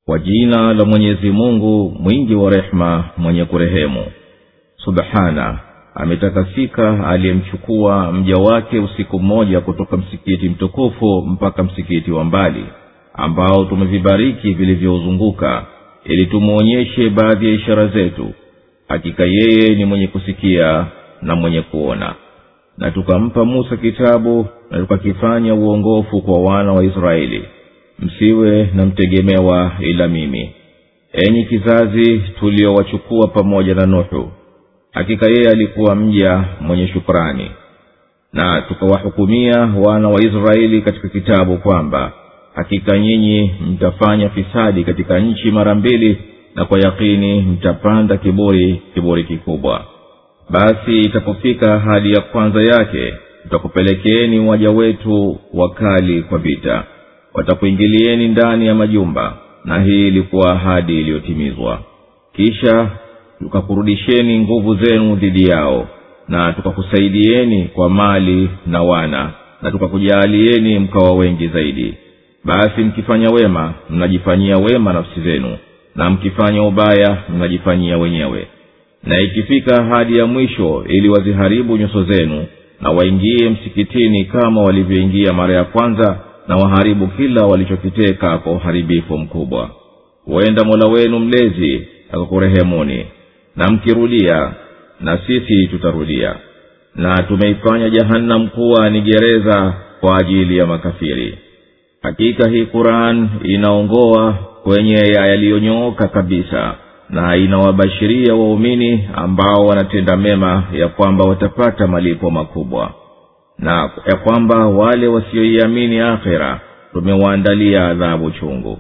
kwa jina la mwenyezi mungu mwingi wa rehema mwenye kurehemu subhana ametakasika aliyemchukua mja wake usiku mmoja kutoka msikiti mtukufu mpaka msikiti wa mbali ambao tumevibariki vilivyouzunguka ili tumwonyeshe baadhi ya ishara zetu hakika yeye ni mwenye kusikia na mwenye kuona na tukampa musa kitabu na tukakifanya uongofu kwa wana wa israeli msiwe na mtegemewa ila mimi enyi kizazi tuliowachukua pamoja na nuhu hakika yeye alikuwa mja mwenye shukrani na tukawahukumia wana wa israeli katika kitabu kwamba hakika nyinyi mtafanya fisadi katika nchi mara mbili na kwa yakini mtapanda kiburi kiburi kikubwa basi itapofika hadi ya kwanza yake tutakupelekeeni waja wetu wakali kwa vita watakuingilieni ndani ya majumba na hii ilikuwa ahadi iliyotimizwa kisha tukakurudisheni nguvu zenu dhidi yao na tukakusaidieni kwa mali na wana na tukakujaalieni mkawa wengi zaidi basi mkifanya wema mnajifanyia wema nafsi zenu na mkifanya ubaya mnajifanyia wenyewe na ikifika hadi ya mwisho ili waziharibu nyuso zenu na waingie msikitini kama walivyoingia mara ya kwanza na waharibu kila walichokiteka kwa uharibifu mkubwa huenda mola wenu mlezi akakurehemuni na mkirudia na sisi tutarudia na tumeifanya jahannam kuwa ni gereza kwa ajili ya makafiri hakika hii quran inaongoa kwenye yaliyonyooka kabisa na inawabashiria waumini ambao wanatenda mema ya kwamba watapata malipo makubwa na ya kwamba wale wasioiamini akhira tumewaandalia adhabu chungu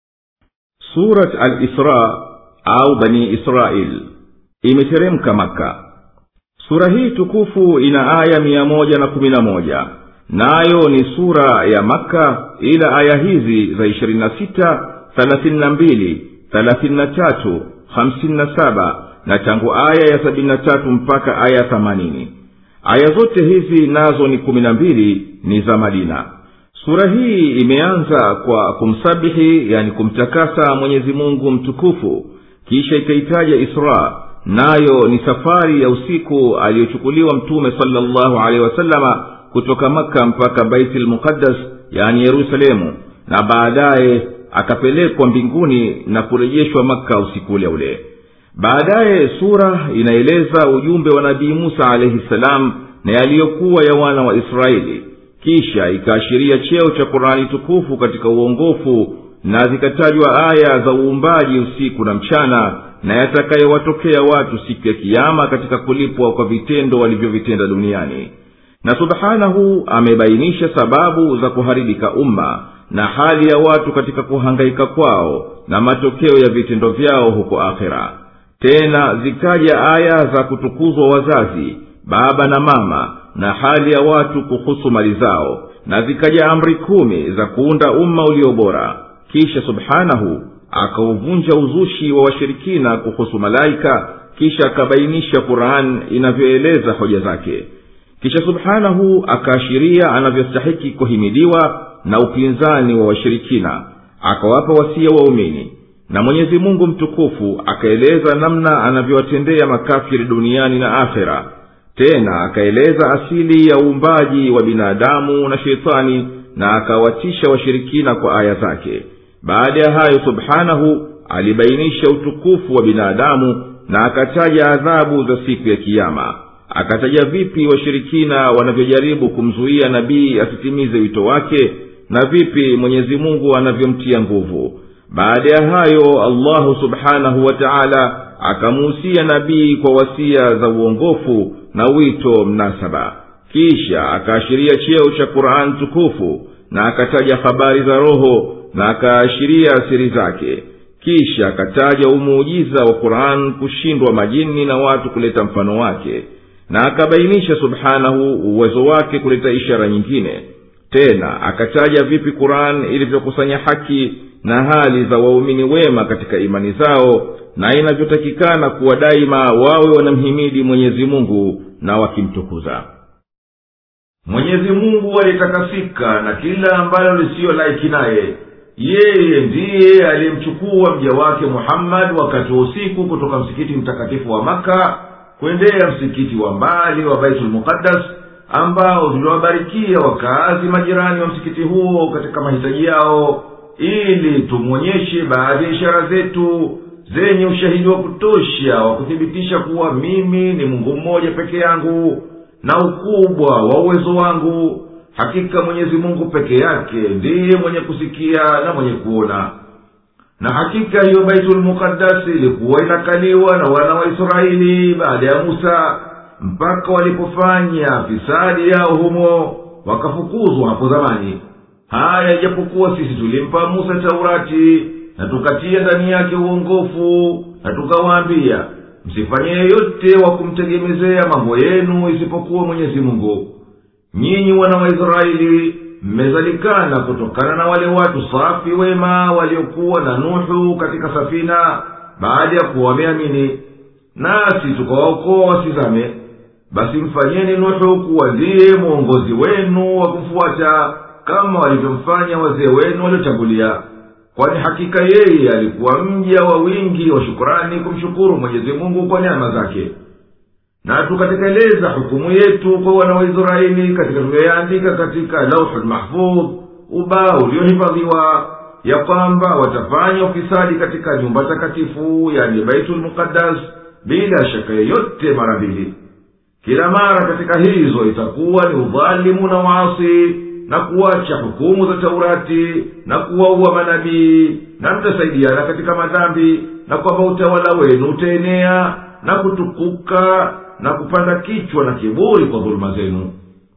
surat al-isra au bani israil imeteremka maka sura hii tukufu ina aya mia moja na kumi na moja nayo ni sura ya makka ila aya hizi za ishirini na sita thelathini na mbili thelathini na tatu hamsini na saba na tangu aya ya sabini na tatu mpaka aya themanini aya zote hizi nazo ni kumi na mbili ni za madina sura hii imeanza kwa kumsabihi yani kumtakasa mwenyezi mungu mtukufu kisha ikaitaja isra nayo ni safari ya usiku aliyochukuliwa mtume salllahu alehi wasalama kutoka makka mpaka baiti lmuqaddas yani yerusalemu na baadaye akapelekwa mbinguni na kurejeshwa makka usiku ule ule baadaye sura inaeleza ujumbe wa nabii musa alaihi ssalam na yaliyokuwa ya wana wa israeli kisha ikaashiria cheo cha qurani tukufu katika uongofu na zikatajwa aya za uumbaji usiku na mchana na yatakayowatokea watu siku ya kiama katika kulipwa kwa vitendo walivyovitenda duniani na subhanahu amebainisha sababu za kuharibika umma na hali ya watu katika kuhangaika kwao na matokeo ya vitendo vyao huko akhera tena zikaja aya za kutukuzwa wazazi baba na mama na hali ya watu kuhusu mali zao na zikaja amri kumi za kuunda umma ulio bora kisha subhanahu akauvunja uzushi wa washirikina kuhusu malaika kisha akabainisha quran inavyoeleza hoja zake kisha subhanahu akaashiria anavyostahiki kuhimidiwa na upinzani wa washirikina akawapa wasia waumini na mwenyezi mungu mtukufu akaeleza namna anavyowatendea makafiri duniani na akhera tena akaeleza asili ya uumbaji wa binadamu na sheitani na akawatisha washirikina kwa aya zake baada ya hayo subhanahu alibainisha utukufu wa binadamu na akataja adhabu za siku ya kiama akataja vipi washirikina wanavyojaribu kumzuia nabii asitimize wito wake na vipi mwenyezi mungu anavyomtia nguvu baada ya hayo allahu subhanahu wa taala akamuhusia nabii kwa wasia za uongofu na wito mnasaba kisha akaashiria cheo cha quran tukufu na akataja habari za roho na akaashiria siri zake kisha akataja umuujiza wa quran kushindwa majini na watu kuleta mfano wake na akabainisha subhanahu uwezo wake kuleta ishara nyingine tena akataja vipi quran ilivyokusanya haki na hali za waumini wema katika imani zao na inavyotakikana kuwa daima wawe wanamhimidi mwenyezi mungu na wakimtukuza mwenyezi mungu aliyetakasika na kila ambalo lisiyo laiki naye yeye ndiye aliyemchukua mja wake muhammadi wakati wa usiku kutoka msikiti mtakatifu wa maka kwendea msikiti wa mbali wa baitulmuqaddas ambao tuliwabarikia wakaazi majirani wa msikiti huo katika mahitaji yao ili tumwonyeshe baadhi ya ishara zetu zenye ushahidi wa kutosha wa kuthibitisha kuwa mimi ni mungu mmoja peke yangu na ukubwa wa uwezo wangu hakika mwenyezi mungu peke yake ndiye mwenye kusikia na mwenye kuona na hakika hiyo baitulmuqaddasi ilikuwa inakaliwa na wana wa israeli baada ya musa mpaka walipofanya fisadi yao humo wakafukuzwa hapo zamani haya ijapokuwa sisi tulimpa musa taurati na tukatia ndani yake uongofu na tukawaambia msifanye yeyote wa kumtegemezea mambo yenu isipokuwa mwenyezi mungu nyinyi wana wa israeli mmezalikana kutokana na wale watu safi wema waliokuwa na nuhu katika safina baada ya kuwa wameamini nasi tukawaokoa wasizame basi mfanyeni nuhu kuwa ndiye mwongozi wenu wa kumfuata kama walivyomfanya wazee wenu waliotangulia kwani hakika yeye alikuwa mja wa wingi wa shukurani kumshukuru mwenyezi mungu kwa neema zake na tukatekeleza hukumu yetu kwa wana wa israeli katika tuliyoyaandika katika lauhu lmahfudh ubao uliohifadhiwa ya kwamba watafanya ufisadi katika nyumba takatifu yani baitulmuqaddas bila shaka yeyote mara mbili kila mara katika hizo itakuwa ni udhalimu na waasi na kuacha hukumu za taurati na kuwaua manabii na mtasaidiana katika madhambi na kwamba utawala wenu utaenea na kutukuka na kupanda kichwa na kiburi kwa dhuluma zenu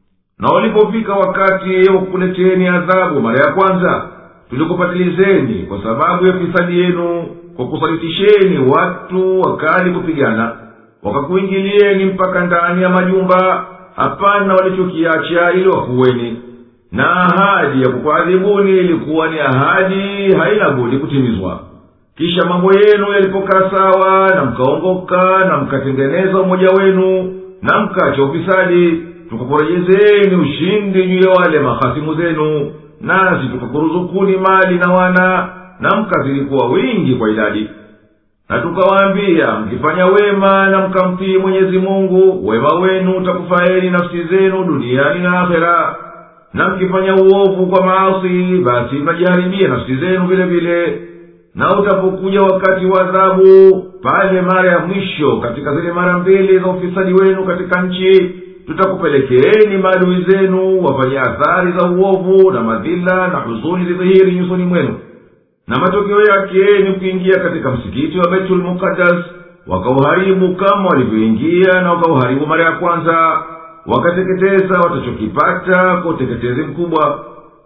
na walipofika wakati wa kukuleteni adhabu mara ya kwanza tulikupatilizeni kwa sababu ya fisadi yenu kwa kusalitisheni watu wakali kupigana wakakuingilieni mpaka ndani ya majumba hapana walichokiacha ili wakuweni na ahadi ya kukuadhibuni ilikuwa ni ahadi haina budi kutimizwa kisha mambo yenu yalipokaa sawa na mkaongoka na mkatengeneza umoja wenu na mkacha ufisadi tukakurejezeni ushindi juu ya wale mahasimu zenu nasi tukakuruzukuni mali na wana na mkazidi kuwa wingi kwa idadi na tukawaambia mkifanya wema na mkamtii mwenyezi mungu wema wenu utakufaeni nafsi zenu duniani na akhera na mkifanya uovu kwa maasi basi mnajiharibia nafsi zenu vile vile na utapokuja wakati wa adhabu pale mara ya mwisho katika zile mara mbili za ufisadi wenu katika nchi tutakupelekeeni maadui zenu wafanye athari za uovu na madhila na huzuni zidhihiri nyusoni mwenu na matokeo yake ni kuingia katika msikiti wa baitulmuqaddas wakauharibu kama walivyoingia na wakauharibu mara ya kwanza wakateketeza watachokipata kwa uteketezi mkubwa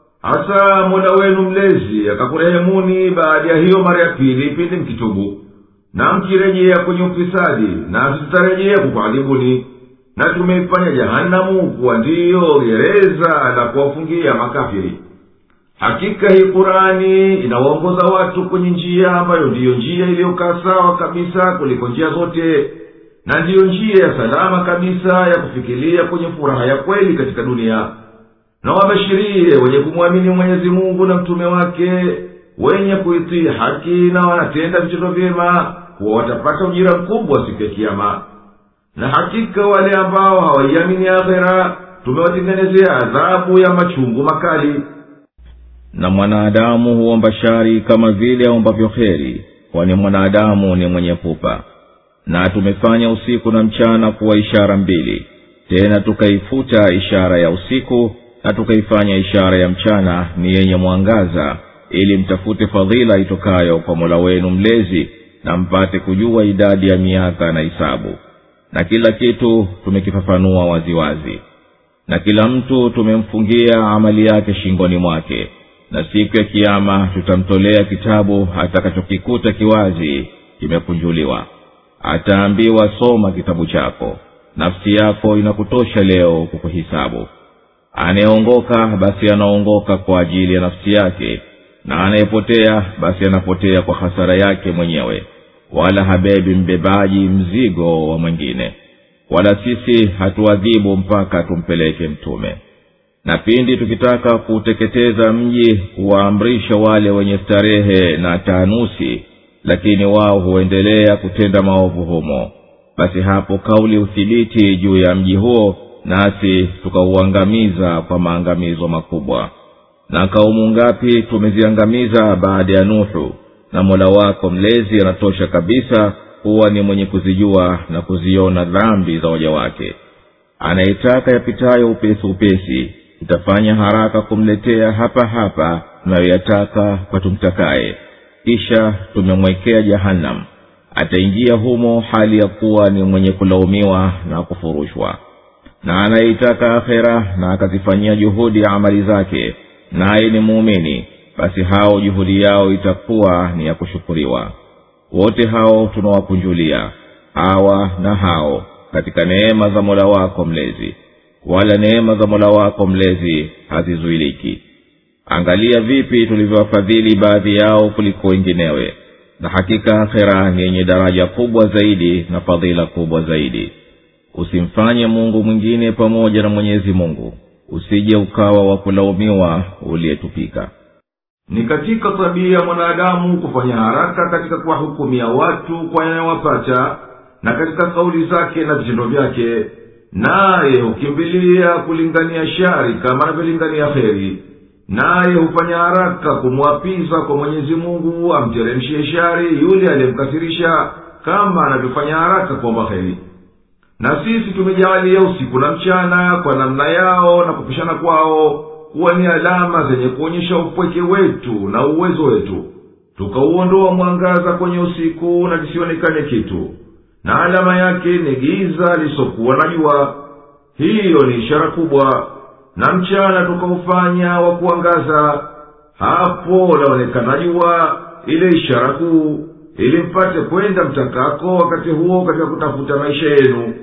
hasa mola wenu mlezi akakurehemuni baada ya hiyo mara ya pili pindi mkitubu na mkirejea kwenye ufisadi nasi tutarejea kukuadhibuni na tumeifanya jahanamu kuwa ndiyo gereza la kuwafungia makafiri hakika hii kurani inawaongoza watu kwenye njia ambayo ndiyo njia iliyokaa sawa kabisa kuliko njia zote na ndiyo njia ya salama kabisa ya kufikiria kwenye furaha ya kweli katika dunia na wabashirie wenye kumwamini mwenyezi mungu na mtume wake wenye kuitii haki na wanatenda vitendo vyema kuwa watapata ujira mkubwa siku ya kiama na hakika wale ambao hawaiamini akhera tumewatengenezea adhabu ya machungu makali na mwanadamu huomba shari kama vile aombavyo heri kwani mwanadamu ni mwenye pupa na tumefanya usiku na mchana kuwa ishara mbili tena tukaifuta ishara ya usiku na tukaifanya ishara ya mchana ni yenye mwangaza ili mtafute fadhila itokayo kwa mola wenu mlezi na mpate kujua idadi ya miaka na hisabu na kila kitu tumekifafanua waziwazi na kila mtu tumemfungia amali yake shingoni mwake na siku ya kiama tutamtolea kitabu atakachokikuta kiwazi kimekunjuliwa ataambiwa soma kitabu chako nafsi yako inakutosha leo kukuhisabu anayeongoka basi anaongoka kwa ajili ya nafsi yake na anayepotea basi anapotea kwa hasara yake mwenyewe wala habebi mbebaji mzigo wa mwingine wala sisi hatuadhibu mpaka tumpeleke mtume na pindi tukitaka kuuteketeza mji huwaamrisha wale wenye starehe na taanusi lakini wao huendelea kutenda maovu humo basi hapo kauli uthibiti juu ya mji huo nasi tukauangamiza kwa maangamizo makubwa na kaumu ngapi tumeziangamiza baada ya nuhu na mola wako mlezi anatosha kabisa huwa ni mwenye kuzijua na kuziona dhambi za waja wake anayetaka yapitayo upesi upesi itafanya haraka kumletea hapa hapa tunayoyataka kwa tumtakaye kisha tumemwekea jahannam ataingia humo hali ya kuwa ni mwenye kulaumiwa na kufurushwa na anayeitaka akhera na akazifanyia juhudi ya amali zake naye ni muumini basi hao juhudi yao itakuwa ni ya kushukuriwa wote hao tunawakunjulia hawa na hao katika neema za mola wako mlezi wala neema za mola wako mlezi hazizuiliki angalia vipi tulivyowafadhili baadhi yao kuliko wenginewe na hakika akhera ni yenye daraja kubwa zaidi na fadhila kubwa zaidi usimfanye mungu mwingine pamoja na mwenyezi mungu usije ukawa wa kulaumiwa uliyetupika ni katika tabia ya mwanadamu kufanya haraka katika kuwahukumia watu kwa yanayowapata na katika kauli zake na vitendo vyake naye hukimbilia kulingania shari kama anavyolingania heri naye hufanya haraka kumwapiza kwa mwenyezi mungu amteremshie shari yule aliyemkasirisha kama anavyofanya haraka kuomba heri na sisi tumejaalia usiku na mchana kwa namna yao na kupishana kwao kuwa ni alama zenye kuonyesha upweke wetu na uwezo wetu tukauondoa mwangaza kwenye usiku na kisionekane kitu na alama yake ni giza lisokuwa na jua hiyo ni ishara kubwa na mchana tukaufanya wa kuangaza hapo laonekana jua ile ishara kuu ili mpate kwenda mtakako wakati huo katika kutafuta maisha yenu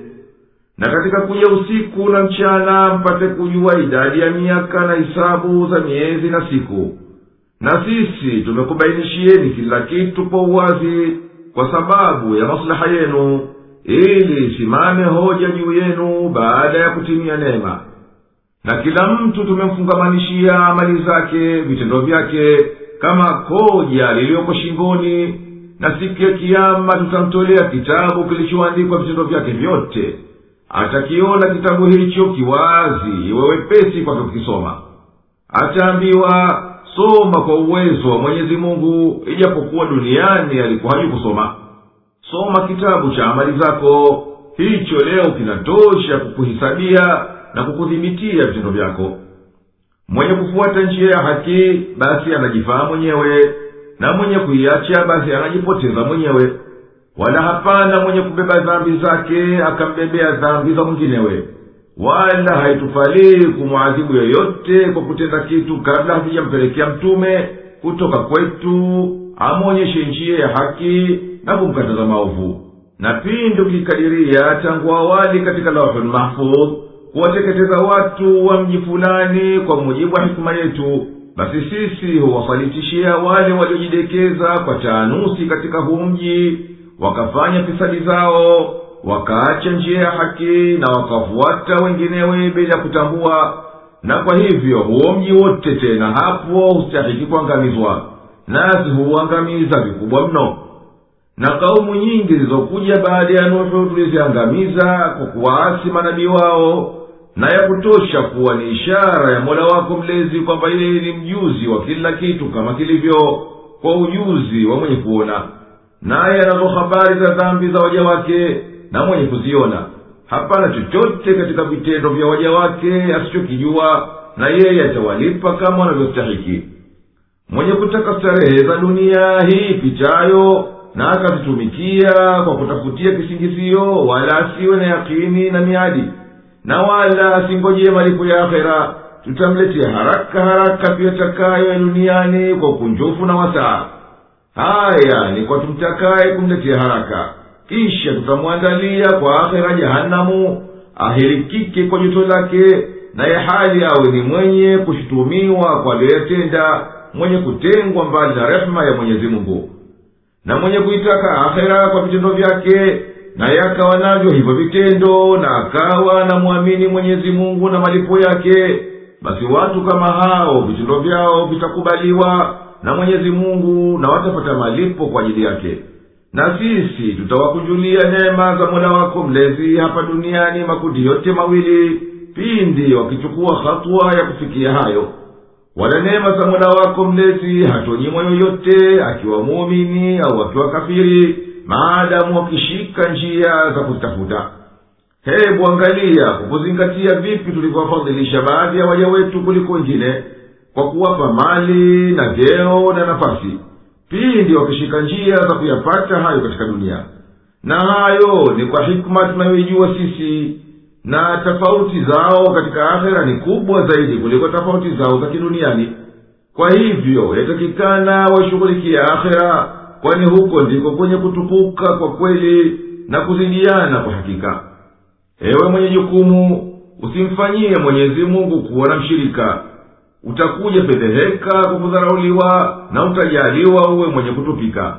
na katika kuja usiku na mchana mpate kujua idadi ya miaka na hisabu za miezi na siku na sisi tumekubainishieni kila kitu kwa uwazi kwa sababu ya maslaha yenu ili isimame hoja juu yenu baada ya kutimia neema na kila mtu tumemfungamanishia amali zake vitendo vyake kama koja liliyoko shingoni na siku ya kiama tutamtolea kitabu kilichoandikwa vitendo vyake vyote atakiona kitabu hicho kiwazi iwe wepesi kwake kukisoma ataambiwa soma kwa uwezo wa mwenyezi mungu ijapokuwa duniani alikuwa haju kusoma soma kitabu cha amali zako hicho leo kinatosha kukuhisabia na kukudhibitia vitendo vyako mwenye kufuata njia ya haki basi anajifaa mwenyewe na mwenye kuiacha basi anajipoteza mwenyewe wala hapana mwenye kubeba dhambi zake akambebea dhambi za mwinginewe wala haitufalii kumwadhibu yoyote kwa kutenda kitu kabla hakijampelekea mtume kutoka kwetu amwonyeshe njia ya haki na kumkataza maovu na pindi ukikadiria tangu awali katika lauhul mahfudh kuwateketeza watu wa mji fulani kwa mujibu wa hikima yetu basi sisi huwasalitishia wale waliojidekeza kwa taanusi katika huu mji wakafanya fisadi zao wakaacha njia ya haki na wakafuata wenginewe bila kutambua na kwa hivyo huo mji wote tena hapo hustahiki kuangamizwa nasi huuangamiza vikubwa mno na kaumu nyingi zilizokuja baada ya nuhu tuliziangamiza kwa kuwaasi manabii wao na ya kutosha kuwa ni ishara ya mola wako mlezi kwamba yeye ni mjuzi wa kila kitu kama kilivyo kwa ujuzi wa mwenye kuona naye anazo habari za dhambi za waja wake na mwenye kuziona hapana chochote katika vitendo vya waja wake asichokijua na yeye atawalipa kama wanavyostahiki mwenye kutaka starehe za dunia hii pitayo na akazitumikia kwa kutafutia kisingizio wala asiwe na yakini na miadi na wala asingojee malipo ya akhera tutamletea haraka haraka tuyatakayo ya duniani kwa ukunjufu na wasaa haya ni kwa tumtakaye kumletea haraka kisha tutamwandalia kwa akhera jahanamu ahirikike kwa joto lake naye hali awe ni mwenye kushutumiwa kwa aliyoyatenda mwenye kutengwa mbali na rehema ya mwenyezi mungu na mwenye kuitaka akhera kwa vitendo vyake naye akawa navyo hivyo vitendo na akawa na mwamini mwenyezi mungu na malipo yake basi watu kama hao vitendo vyao vitakubaliwa na mwenyezi mungu na watapata malipo kwa ajili yake na sisi tutawakunjulia neema za mola wako mlezi hapa duniani makundi yote mawili pindi wakichukua hatua ya kufikia hayo wala neema za mola wako mlezi hatonyimwa yoyote akiwa muumini au akiwa kafiri maadamu wakishika njia za kuzitafuta hebu angalia kwa kuzingatia vipi tulivyowafadhilisha baadhi ya waja wetu kuliko wengine kwa kuwapa mali na vyeo na nafasi pindi wakishika njia za kuyapata hayo katika dunia na hayo ni kwa hikma tunayoijua sisi na tofauti zao katika akhera ni kubwa zaidi kuliko tofauti zao za kiduniani kwa hivyo yatakikana waishughulikia akhera kwani huko ndiko kwenye kutukuka kwa kweli na kuzidiana kwa hakika ewe mwenye jukumu usimfanyie mwenyezi mungu kuwa na mshirika utakuja fedheheka kwa kudharauliwa na utajaliwa uwe mwenye kutupika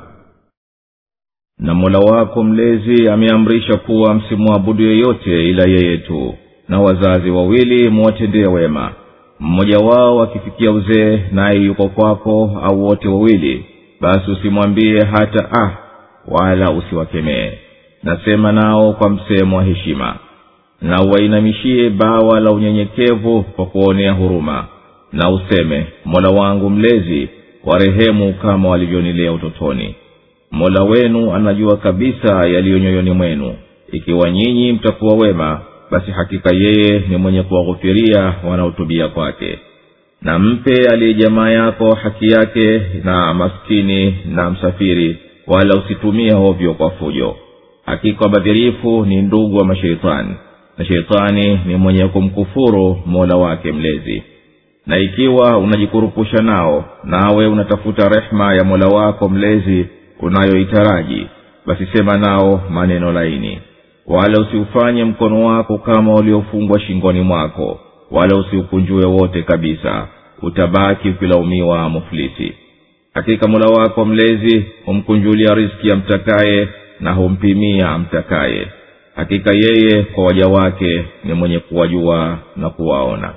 na mola wako mlezi ameamrisha kuwa msimwabudu yeyote ila yeye tu na wazazi wawili muwatendee wema mmoja wao akifikia uzee naye yuko kwako au wote wawili basi usimwambie hata ah wala usiwakemee nasema nao kwa msemo wa heshima na uwainamishie bawa la unyenyekevu kwa kuonea huruma na useme mola wangu mlezi warehemu kama walivyonilea utotoni mola wenu anajua kabisa yaliyo nyoyoni mwenu ikiwa nyinyi mtakuwa wema basi hakika yeye ni mwenye kuwaghufiria wanaotubia kwake na mpe aliye jamaa yako haki yake na maskini na msafiri wala usitumie hovyo kwa fujo hakika wabadhirifu ni ndugu wa masheitani na sheitani ni mwenye kumkufuru mola wake mlezi na ikiwa unajikurupusha nao nawe unatafuta rehema ya mola wako mlezi unayoitaraji basi sema nao maneno laini wala usiufanye mkono wako kama uliofungwa shingoni mwako wala usiukunjue wote kabisa utabaki ukilaumiwa muflisi hakika mola wako mlezi humkunjulia riski amtakaye na humpimia amtakaye hakika yeye kwa waja wake ni mwenye kuwajua na kuwaona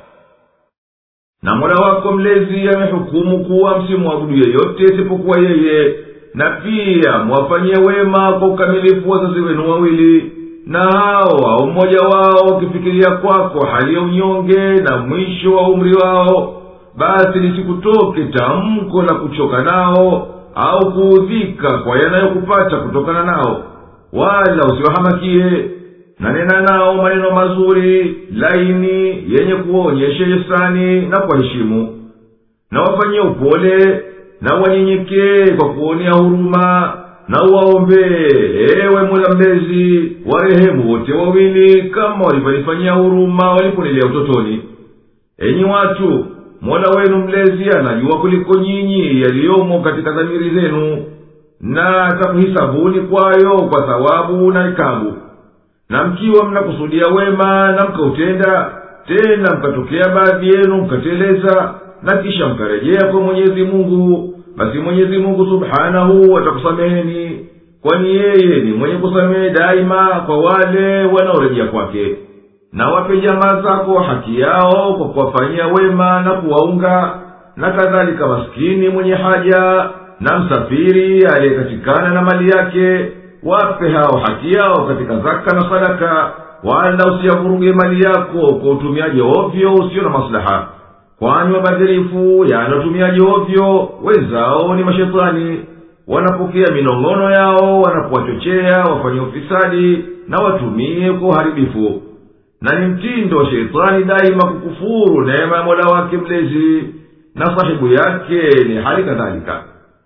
na mola wako mlezi amehukumu kuwa msimwabudu yeyote isipokuwa yeye na pia mwafanyie wema kwa ukamilifu wazazi wenu wawili na hao au mmoja wao wakifikiria kwako hali ya unyonge na mwisho wa umri wao basi lisikutoke tamko la kuchoka nao au kuudhika kwa yanayokupata kutokana nao wala usiwahamakie na nena nao maneno mazuri laini yenye kuonyesha hisani na kuwaheshimu na wafanyie upole na wanyenyekee kwa kuonea huruma na uwaombee ewe mola mlezi warehemu wote wawili kama walivyonifanyia huruma waliponilea utotoni enyi watu mola wenu mlezi anajua kuliko nyinyi yaliyomo katika dhamiri zenu na atakuhisabuni kwayo kwa thawabu na ikabu na mkiwa mnakusudia wema na mkautenda tena mkatokea baadhi yenu mkateleza na kisha mkarejea kwa mwenyezi mungu basi mwenyezi mungu subhanahu atakusameheni kwani yeye ni mwenye kusamehe daima kwa wale wanaorejea kwake na wape jamaa zako haki yao kwa kuwafanyia wema na kuwaunga na kadhalika maskini mwenye haja na msafiri aliyekatikana na mali yake wape hao haki yao katika zaka na sadaka wala usiyavuruge mali yako kwa utumiaji ovyo usio na maslaha kwani wabadhirifu yani watumiaji ovyo wenzao ni mashetani wanapokea minong'ono yao wanapowachochea wafanye ufisadi na watumie kwa uharibifu na ni mtindo wa sheitani daima kukufuru neema ya mola wake mlezi na sahibu yake ni hali kadhalika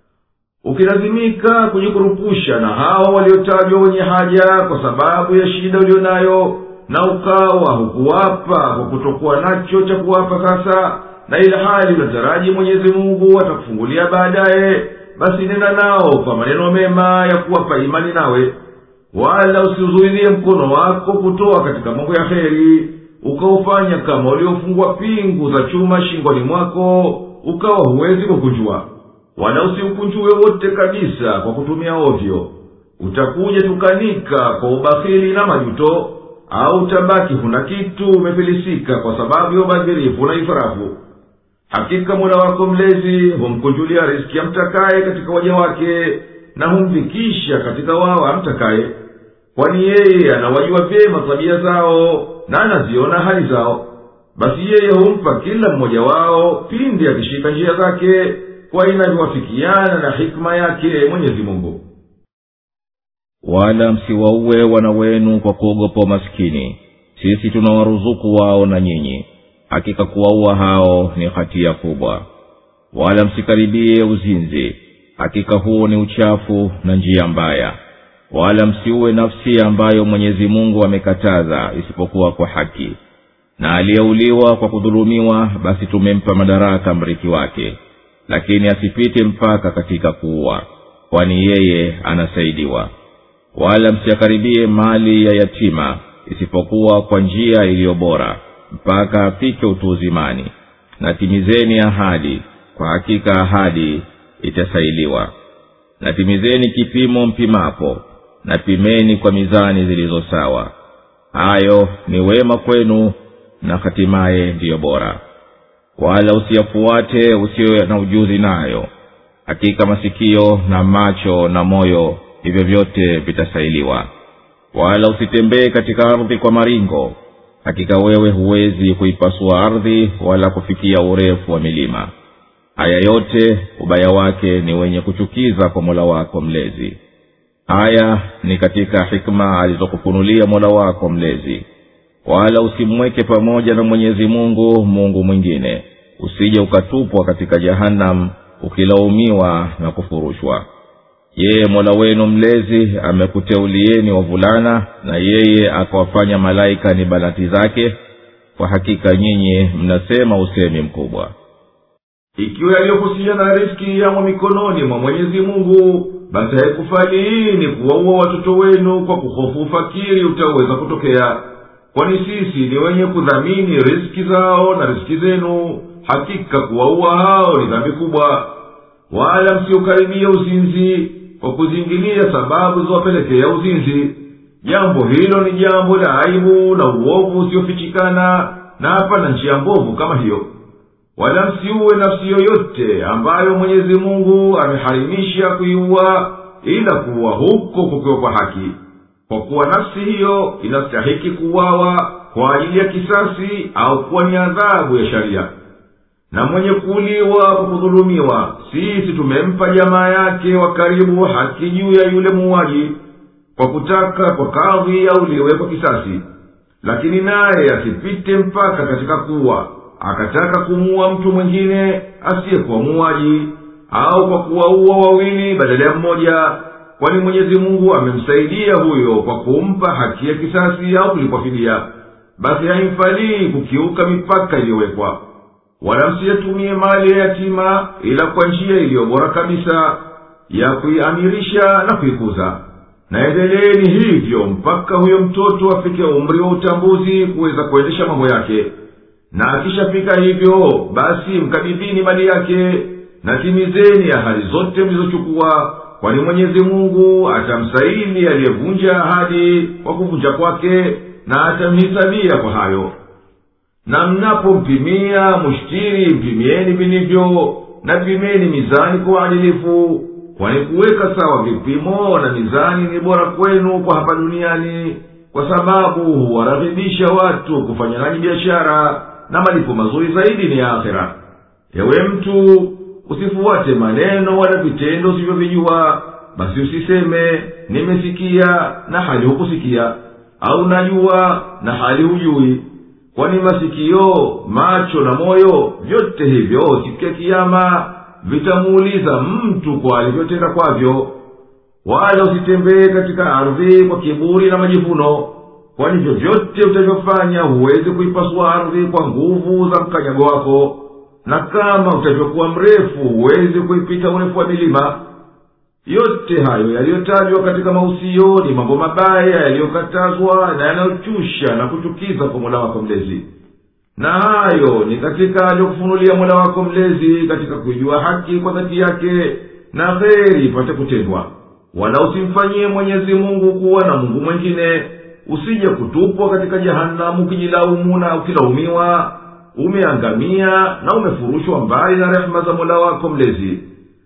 ukilazimika kujikurupusha na hao waliotajwa wenye haja kwa sababu ya shida ulio nayo na ukawa hukuwapa kwa kutokuwa nacho cha kuwapa sasa na ila hali unataraji mwenyezi mungu atakufungulia baadaye basi nena nao kwa maneno mema ya kuwapa imani nawe wala usiuzuilie mkono wako kutoa katika mambo ya heri ukaufanya kama uliofungwa pingu za chuma shingoni mwako ukawa huwezi kukunjua wala usiukunjue wote kabisa kwa kutumia ovyo utakuja tukanika kwa ubakhili na majuto au utabaki huna kitu umefilisika kwa sababu ya ubadhirifu na ifarafu hakika mola wako mlezi humkunjulia riski amtakaye katika waja wake na humfikisha katika wao amtakaye kwani yeye anawajua vyema tabia zao na anaziona hali zao basi yeye humpa kila mmoja wao pindi akishika njia zake kwa inavyowafikiana na hikma yake mwenyezi mungu wala msiwauwe wana wenu kwa kuogopa umaskini sisi tunawaruzuku wao na nyinyi hakika kuwaua hao ni hatia kubwa wala msikaribie uzinzi hakika huo ni uchafu na njia mbaya wala msiuwe nafsi ambayo mwenyezi mungu amekataza isipokuwa kwa haki na aliyeuliwa kwa kudhulumiwa basi tumempa madaraka mrithi wake lakini asipite mpaka katika kuua kwani yeye anasaidiwa wala msiakaribie mali ya yatima isipokuwa kwa njia iliyo bora mpaka afike utu uzimani na timizeni ahadi kwa hakika ahadi itasailiwa na timizeni kipimo mpimapo na pimeni kwa mizani zilizo sawa hayo ni wema kwenu na hatimaye ndiyo bora wala usiyafuate usiyo na ujuzi nayo hakika masikio na macho na moyo hivyo vyote vitasailiwa wala usitembee katika ardhi kwa maringo hakika wewe huwezi kuipasua ardhi wala kufikia urefu wa milima haya yote ubaya wake ni wenye kuchukiza kwa mola wako mlezi haya ni katika hikma alizokufunulia mola wako mlezi wala usimweke pamoja na mwenyezi mungu mungu mwingine usije ukatupwa katika jahannam ukilaumiwa na kufurushwa yeye mola wenu mlezi amekuteulieni wavulana na yeye akawafanya malaika ni banati zake kwa hakika nyinyi mnasema usemi mkubwa ikiwa yaliyohusiana na riski yamo mikononi mwa mwenyezi mungu basi haikufaliini kuwaua watoto wenu kwa kuhofu ufakiri utaweza kutokea kwani sisi ni wenye kudhamini riski zao na riski zenu hakika kuwaua hao ni dhambi kubwa wala msiukaribia uzinzi kwa kuzingilia sababu ziwapelekea uzinzi jambo hilo ni jambo la aibu na uovu usiofichikana na hapana njia mbovu kama hiyo wala msiuwe nafsi yoyote ambayo mwenyezi mungu ameharimisha kuiua ila kuwa huko kukiwa kwa haki kwa kuwa nafsi hiyo inastahiki kuwawa kwa ajili ya kisasi au kuwa ni adhabu ya sharia na mwenye kuuliwa kwa kudhulumiwa sisi tumempa jamaa yake wa karibu haki juu ya yule muuaji kwa kutaka kwa kadhi auliwe kwa kisasi lakini naye asipite mpaka katika kuwa akataka kumuua mtu mwingine asiyekuwa muuaji au kwa kuwaua wawili badala ya mmoja kwani mwenyezi mungu amemsaidia huyo kwa kumpa haki ya kisasi au kulipwa fidia basi haimfalii kukiuka mipaka iliyowekwa wala msiyatumie mali ya yatima ila kwa njia iliyo bora kabisa ya kuiamirisha na kuikuza na endeleeni hivyo mpaka huyo mtoto afike umri wa utambuzi kuweza kuendesha mambo yake na akishafika hivyo basi mkabidhini mali yake na timizeni ahadi zote mlizochukua kwani mwenyezi mungu atamsaili aliyevunja ahadi kwa kuvunja kwake na atamhisabia kwa hayo na mnapompimia mushtiri mpimieni vilivyo na pimeni mizani kwa uadilifu kwani kuweka sawa vipimo na mizani ni bora kwenu kwa hapa duniani kwa sababu huwaraghibisha watu kufanya nanyi biashara na malipo mazuri zaidi ni ya akhera ewe mtu usifuate maneno wala vitendo usivyovijua basi usiseme nimesikia na hali hukusikia au najua na hali hujui kwani masikio macho na moyo vyote hivyo siku ya kiama vitamuuliza mtu kwa alivyotenda kwavyo wala usitembee katika ardhi kwa kiburi na majivuno kwani vyovyote utavyofanya huwezi kuipasua ardhi kwa nguvu za mkanyago wako na kama utavyokuwa mrefu huwezi kuipita urefu wa milima yote hayo yaliyotajwa katika mausio ni mambo mabaya yaliyokatazwa na yanayochusha na kuchukiza kwa mola wako mlezi na hayo ni katika aliyokufunulia mola wako mlezi katika kuijua haki kwa dhati yake na kheri ipate kutendwa wala usimfanyie mwenyezi mungu kuwa na mungu mwengine usije kutupwa katika jehanamu ukijilaumu na ukilaumiwa umeangamia na umefurushwa mbali na rehema za mola wako mlezi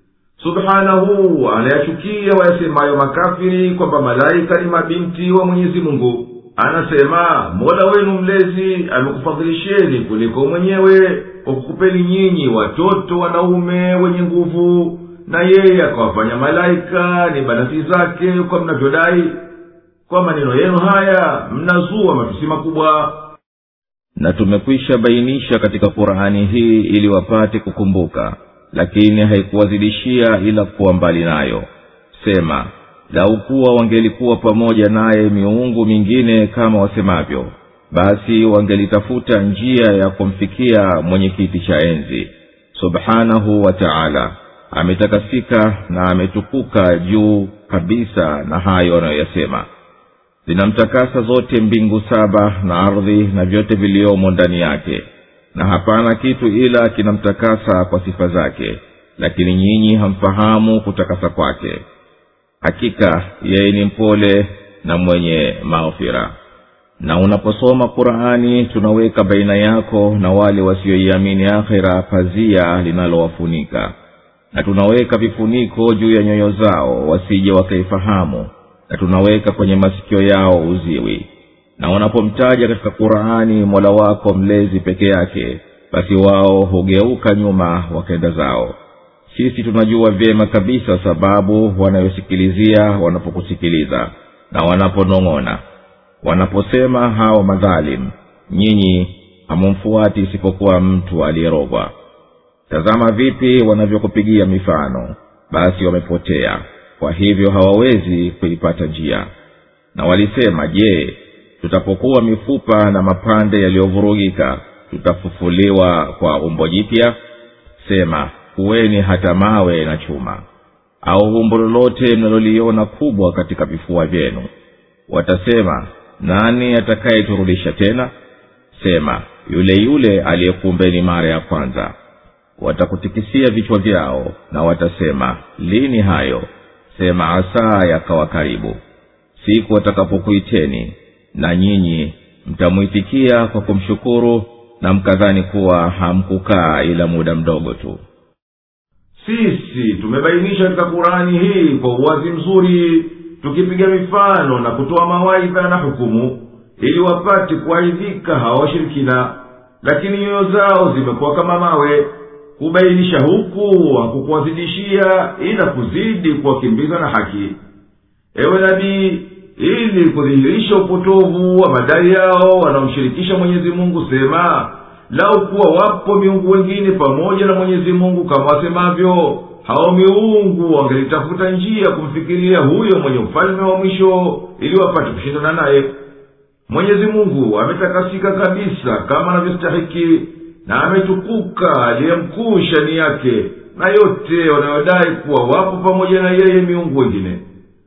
subhanahu anayachukia wayasemayo makafiri kwamba malaika ni mabinti wa mwenyezi mungu anasema mola wenu mlezi amekufadhilisheni kuliko mwenyewe kwa kukupeni nyinyi watoto wanaume wenye nguvu na yeye akawafanya malaika ni banati zake kwa mnavyodai kwa maneno yenu haya mnazua matusi makubwa na tumekwisha bainisha katika qurani hii ili wapate kukumbuka lakini haikuwazidishia ila kuwa mbali nayo sema lau kuwa wangelikuwa pamoja naye miungu mingine kama wasemavyo basi wangelitafuta njia ya kumfikia mwenye kiti cha enzi subhanahu wa taala ametakasika na ametukuka juu kabisa na hayo anayoyasema zinamtakasa zote mbingu saba na ardhi na vyote viliomo ndani yake na hapana kitu ila kinamtakasa kwa sifa zake lakini nyinyi hamfahamu kutakasa kwake hakika yeye ni mpole na mwenye maghfira na unaposoma qurani tunaweka baina yako na wale wasioiamini akhira pazia linalowafunika na tunaweka vifuniko juu ya nyoyo zao wasije wakaifahamu na tunaweka kwenye masikio yao uziwi na wanapomtaja katika qurani mola wako mlezi peke yake basi wao hugeuka nyuma wakenda zao sisi tunajua vyema kabisa sababu wanayosikilizia wanapokusikiliza na wanaponong'ona wanaposema hao madhalim nyinyi hamumfuati isipokuwa mtu aliyerogwa tazama vipi wanavyokupigia mifano basi wamepotea kwa hivyo hawawezi kuipata njia na walisema je tutapokuwa mifupa na mapande yaliyovurugika tutafufuliwa kwa umbo jipya sema kuweni hata mawe na chuma au umbo lolote mnaloliona kubwa katika vifua vyenu watasema nani atakayeturudisha tena sema yule yule aliyekuumbeni mara ya kwanza watakutikisia vichwa vyao na watasema lini hayo sema asaa yakawa karibu siku watakapokuiteni na nyinyi mtamwitikia kwa kumshukuru na mkadhani kuwa hamkukaa ila muda mdogo tu sisi tumebainisha katika kurani hii kwa uwazi mzuri tukipiga mifano na kutoa mawaidha na hukumu ili wapate kuaidhika hawa washirikina lakini nyoyo zao zimekuwa kama mawe kubainisha huku hakukuwazidishia ila kuzidi kuwakimbiza na haki ewe nabii ili kudhihirisha upotovu wa madai yao wanaomshirikisha mwenyezi mungu sema lau kuwa wapo miungu wengine pamoja na mwenyezi mungu kama wasemavyo hao miungu wangelitafuta njia kumfikiria huyo mwenye ufalme wa mwisho ili wapate kushindana naye mwenyezi mungu ametakasika kabisa kama anavyostahiki na ametukuka aliye mkuu shani yake na yote wanayodai kuwa wapo pamoja na yeye miungu wengine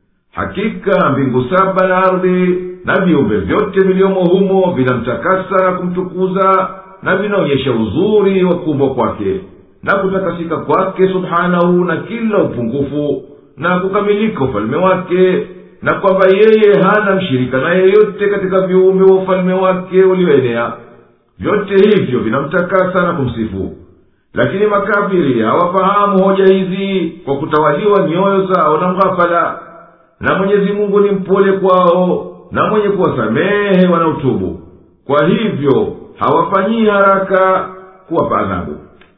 hakika mbingu saba na ardhi na viumbe vyote viliomo humo vinamtakasa na kumtukuza na vinaonyesha uzuri wa kuumbwa kwake na kutakasika kwake subhanahu na kila upungufu na kukamilika ufalme wake na kwamba yeye hana mshirika na yeyote katika viumbe wa ufalme wake ulioenea vyote hivyo vinamtakasa na kumsifu lakini makafiri hawafahamu hoja hizi kwa kutawaliwa nyoyo zao na mghafala na mwenyezi mungu ni mpole kwao na mwenye kuwasamehe wanaotubu kwa hivyo hawafanyii haraka kuwapa adhabu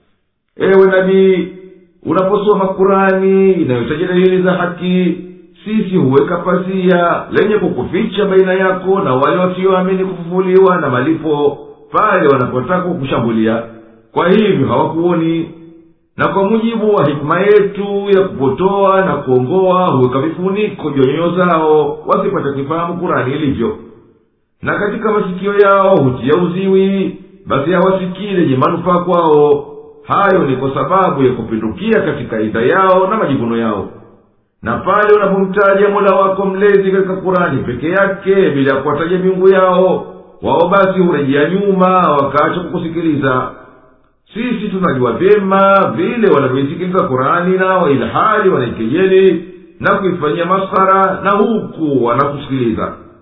ewe nabii unaposoma kurani inayotaja dalili za haki sisi huweka pazia lenye kukuficha baina yako na wale wasioamini kufufuliwa na malipo pale wanapotaka kukushambulia kwa hivyo hawakuoni na kwa mujibu wa hikima yetu ya kupotoa na kuongoa huweka vifuniko juu ya nyoyo zao wasipate kuifahamu kurani ilivyo na katika masikio yao hutia uziwi basi hawasikii lenye manufaa kwao hayo ni kwa sababu ya kupindukia katika idha yao na majivuno yao na pale unapomtaja mola wako mlezi katika kurani peke yake bila ya kuwataja miungu yao wao basi hurejea nyuma wakaacha kukusikiliza sisi tunajua vyema vile wanavyoisikiliza kurani nao ilhali wanaikejeli na kuifanyia maskhara na huku wanakusikiliza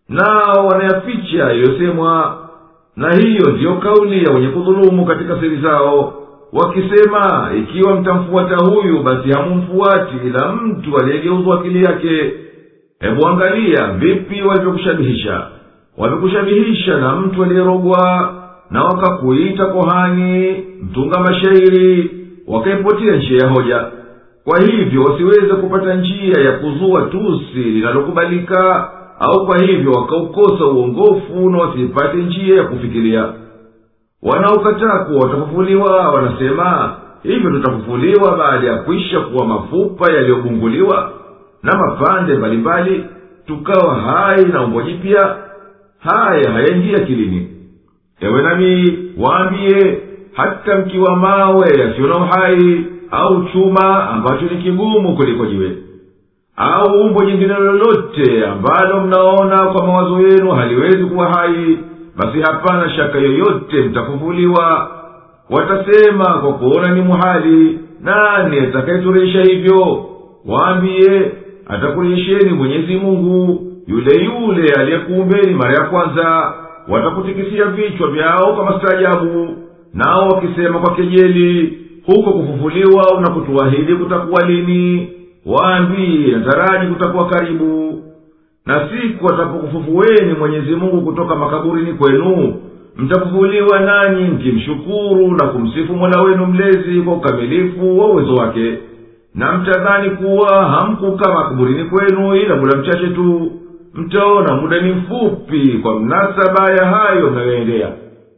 nao wanayaficha yaliyosemwa na hiyo ndiyo kauli ya wenye kudhulumu katika siri zao wakisema ikiwa mtamfuata huyu basi hamumfuati ila mtu aliyegeuzwa akili yake hebu angalia vipi walivyokushabihisha wamekushabihisha na mtu aliyerogwa na wakakuita kohani mtunga mashairi wakaipotia njia ya hoja kwa hivyo wasiweze kupata njia ya kuzua tusi linalokubalika au kwa hivyo wakaukosa uongofu na wasipate njia ya kufikiria wanaokataa kuwa watafufuliwa wanasema hivyo tutafufuliwa baada ya kwisha kuwa mafupa yaliyobunguliwa na mapande mbalimbali tukawa hai na umbo jipya haya hayaingia kilini ewe nami waambiye hata mkiwa mawe yasiyo na uhai au chuma ambacho ni kigumu kuliko jiwe au umbo jingine lolote ambalo mnaona kwa mawazo yenu haliwezi kuwa hai basi hapana shaka yoyote mtafufuliwa watasema kwa kuona ni muhali nani atakayeturejesha hivyo waambiye atakurejesheni mwenyezi mungu yule yule aliyekuumbeni mara ya kwanza watakutikisia vichwa vyao kwa mastaajabu nao wakisema kwa kejeli huko kufufuliwa unakutuahidi kutakuwa lini waambiye nataraji kutakuwa karibu na siku atapokufufueni mwenyezi mungu kutoka makaburini kwenu mtafufuliwa nanyi mkimshukuru na kumsifu mola wenu mlezi kwa ukamilifu wa uwezo wake na mtadhani kuwa hamkukaa makaburini kwenu ila muda mchache tu mtaona muda ni mfupi kwa mnasaba ya hayo mnayoendea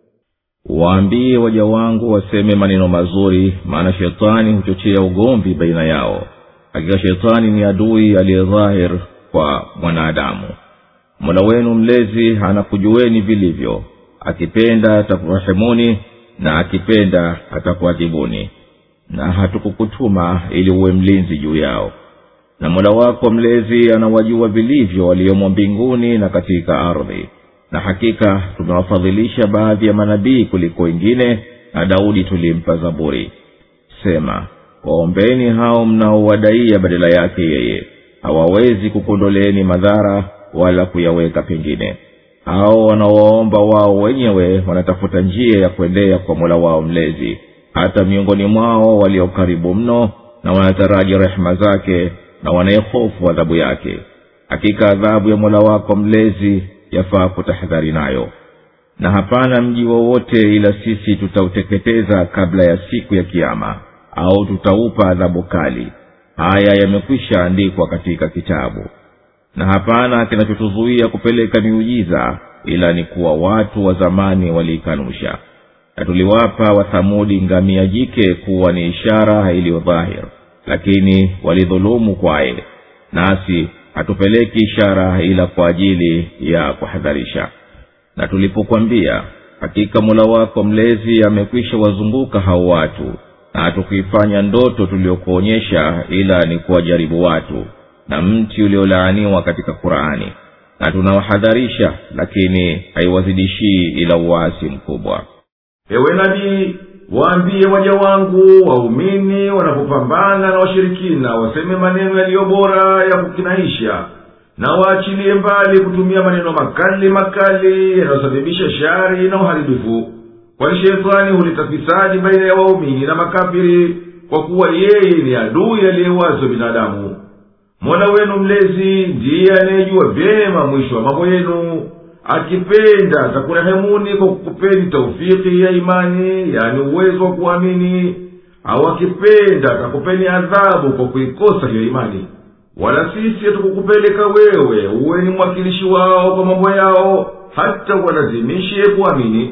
waambie waja wangu waseme maneno mazuri maana shetani huchochea ugomvi baina yao hakika shetani ni adui aliyedhahir kwa mwanadamu mola wenu mlezi anakujueni vilivyo akipenda atakurehemuni na akipenda atakuadhibuni na hatukukutuma ili uwe mlinzi juu yao na mola wako mlezi anawajua vilivyo waliomo mbinguni na katika ardhi na hakika tumewafadhilisha baadhi ya manabii kuliko wengine na daudi tulimpa zaburi sema waombeni hao mnaowadaia badala yake yeye hawawezi kukondoleeni madhara wala kuyaweka pengine hao wanaowaomba wao wenyewe wanatafuta njia ya kuendea kwa mola wao mlezi hata miongoni mwao walio karibu mno na wanataraji rehema zake na wanayehofu adhabu yake hakika adhabu ya mola wako mlezi yafaa kutahadhari nayo na hapana mji wowote ila sisi tutauteketeza kabla ya siku ya kiama au tutaupa adhabu kali haya yamekwisha andikwa katika kitabu na hapana kinachotuzuia kupeleka miujiza ila ni kuwa watu wa zamani waliikanusha na tuliwapa wathamudi ngamia jike kuwa ni ishara iliyo dhahir lakini walidhulumu kwaye nasi hatupeleki ishara ila kwa ajili ya kuhadharisha na tulipokwambia hakika mola wako mlezi amekwisha wazunguka hao watu na hatukuifanya ndoto tuliyokuonyesha ila ni kuwajaribu watu na mti uliolaaniwa katika qurani na tunawahadharisha lakini haiwazidishii ila uwasi mkubwa ewe nabii waambie waja wangu waumini wanapopambana na washirikina waseme maneno yaliyo bora ya kukinaisha na waachilie mbali kutumia maneno makali makali yanayosababisha shari na uharibifu kwani shetani huleta fisadi baina ya waumini na makafiri kwa kuwa yeye ni adui aliyewazi wa binadamu mola wenu mlezi ndiye anayejua vyema mwisho wa mambo yenu akipenda atakurehemuni kwa kukupeni taufiki ya imani yani uwezo wa kuamini au akipenda atakupeni adhabu kwa kuikosa hiyo imani wala sisi hatukukupeleka wewe uwe ni mwakilishi wao kwa mambo yao hata walazimishe kuamini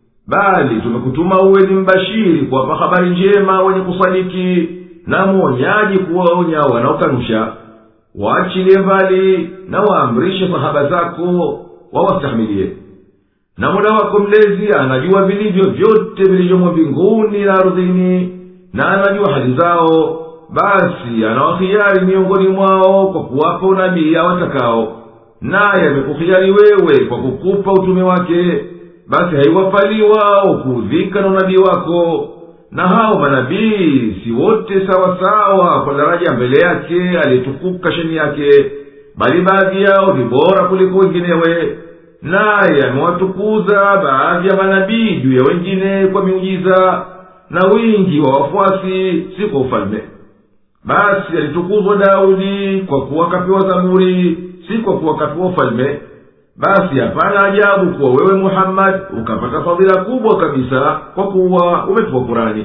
bali tumekutuma uwe ni mbashiri kuwapa habari njema wenye kusadiki na mwonyaji kuwaonya wanaokanusha waachilie mbali na waamrishe sahaba zako wawastahimilie na mola wako mlezi anajua vilivyo vyote vilivyomo mbinguni na ardhini na anajua hali zao basi anawahiari miongoni mwao kwa kuwapa unabii awatakao naye amekuhiari wewe kwa kukupa utume wake basi haiwafali wao kuudhika na unabii wako na hao manabii si wote sawasawa kwa daraja mbele yake aliyetukuka sheni yake bali baadhi yao ni bora kuliko wenginewe naye amewatukuza baadhi ya manabii juu ya wengine kwa miujiza na wingi wa wafuasi si kwa ufalme basi alitukuzwa daudi kwa kuwa kapewa zaburi si kwa kuwa kapewa ufalme basi hapana ajabu kuwa wewe muhammadi ukapata fadhila kubwa kabisa kwa kuwa umepewa kurani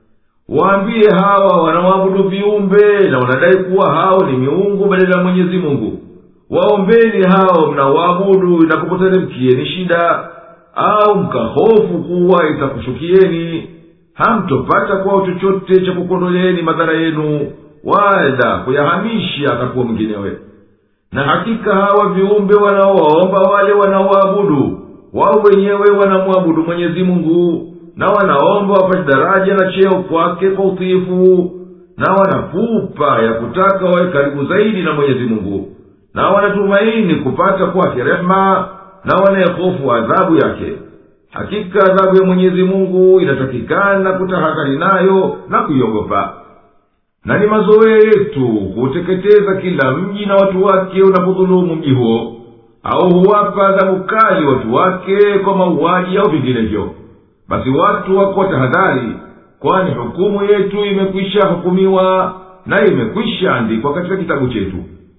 waambie hawa wanaoabudu viumbe na wanadai kuwa hao ni miungu badala ya mwenyezi mungu waombeni hao mnaoabudu inakupoteremkieni shida au mkahofu kuwa itakushukieni hamtopata kwao chochote cha kukondoleeni madhara yenu wala kuyahamisha akakuwa mwinginewe na hakika hawa viumbe wanaowaomba wale wanaoabudu wao wenyewe wanamwabudu mwenyezi mungu na wanaomba wapate daraja na cheo kwake kwa utiifu na wanapupa ya kutaka wawe karibu zaidi na mwenyezi mungu na wanatumaini kupata kwake rehema na wanayehofu adhabu yake hakika adhabu ya mwenyezi mungu inatakikana kutahakari nayo na kuiogopa na ni mazoea yetu huteketeza kila mji na watu wake unapodhulumu mji huo au huwapa adhabu kali watu wake kwa mauaji au vinginevyo basi watu wako tahadhari kwani hukumu yetu imekwisha hukumiwa na imekwisha andikwa katika kitabu chetu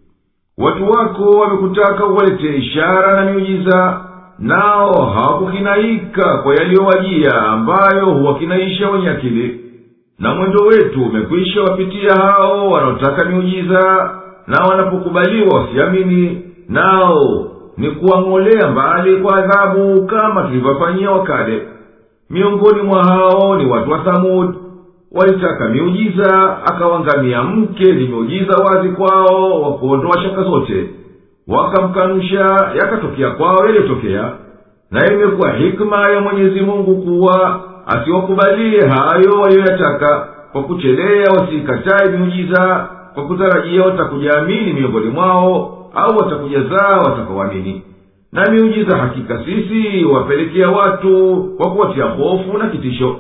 watu wako wamekutaka uwaletee ishara na miujiza nao hawakukinaika kwa yaliyowajia ambayo huwakinaisha wenye akili na mwendo wetu umekwisha wapitia hao wanaotaka miujiza na wanapokubaliwa wasiamini nao ni kuwang'olea mbali kwa adhabu kama tulivyofanyia wakale miongoni mwa hao ni watu wa thamud walitaka miujiza akawangamia mke ni miujiza wazi kwao wa kuondoa shaka zote wakamkanusha yakatokea kwao yaliyotokea na imekuwa hikma ya mwenyezi mungu kuwa asiwakubalie hayo waliyoyataka kwa kuchelea wasiikatae miujiza kwa kutarajia watakujaamini miongoni mwao au watakujazaa watakaoamini na miujiza hakika sisi wapelekea watu kwa kuwatia hofu na kitisho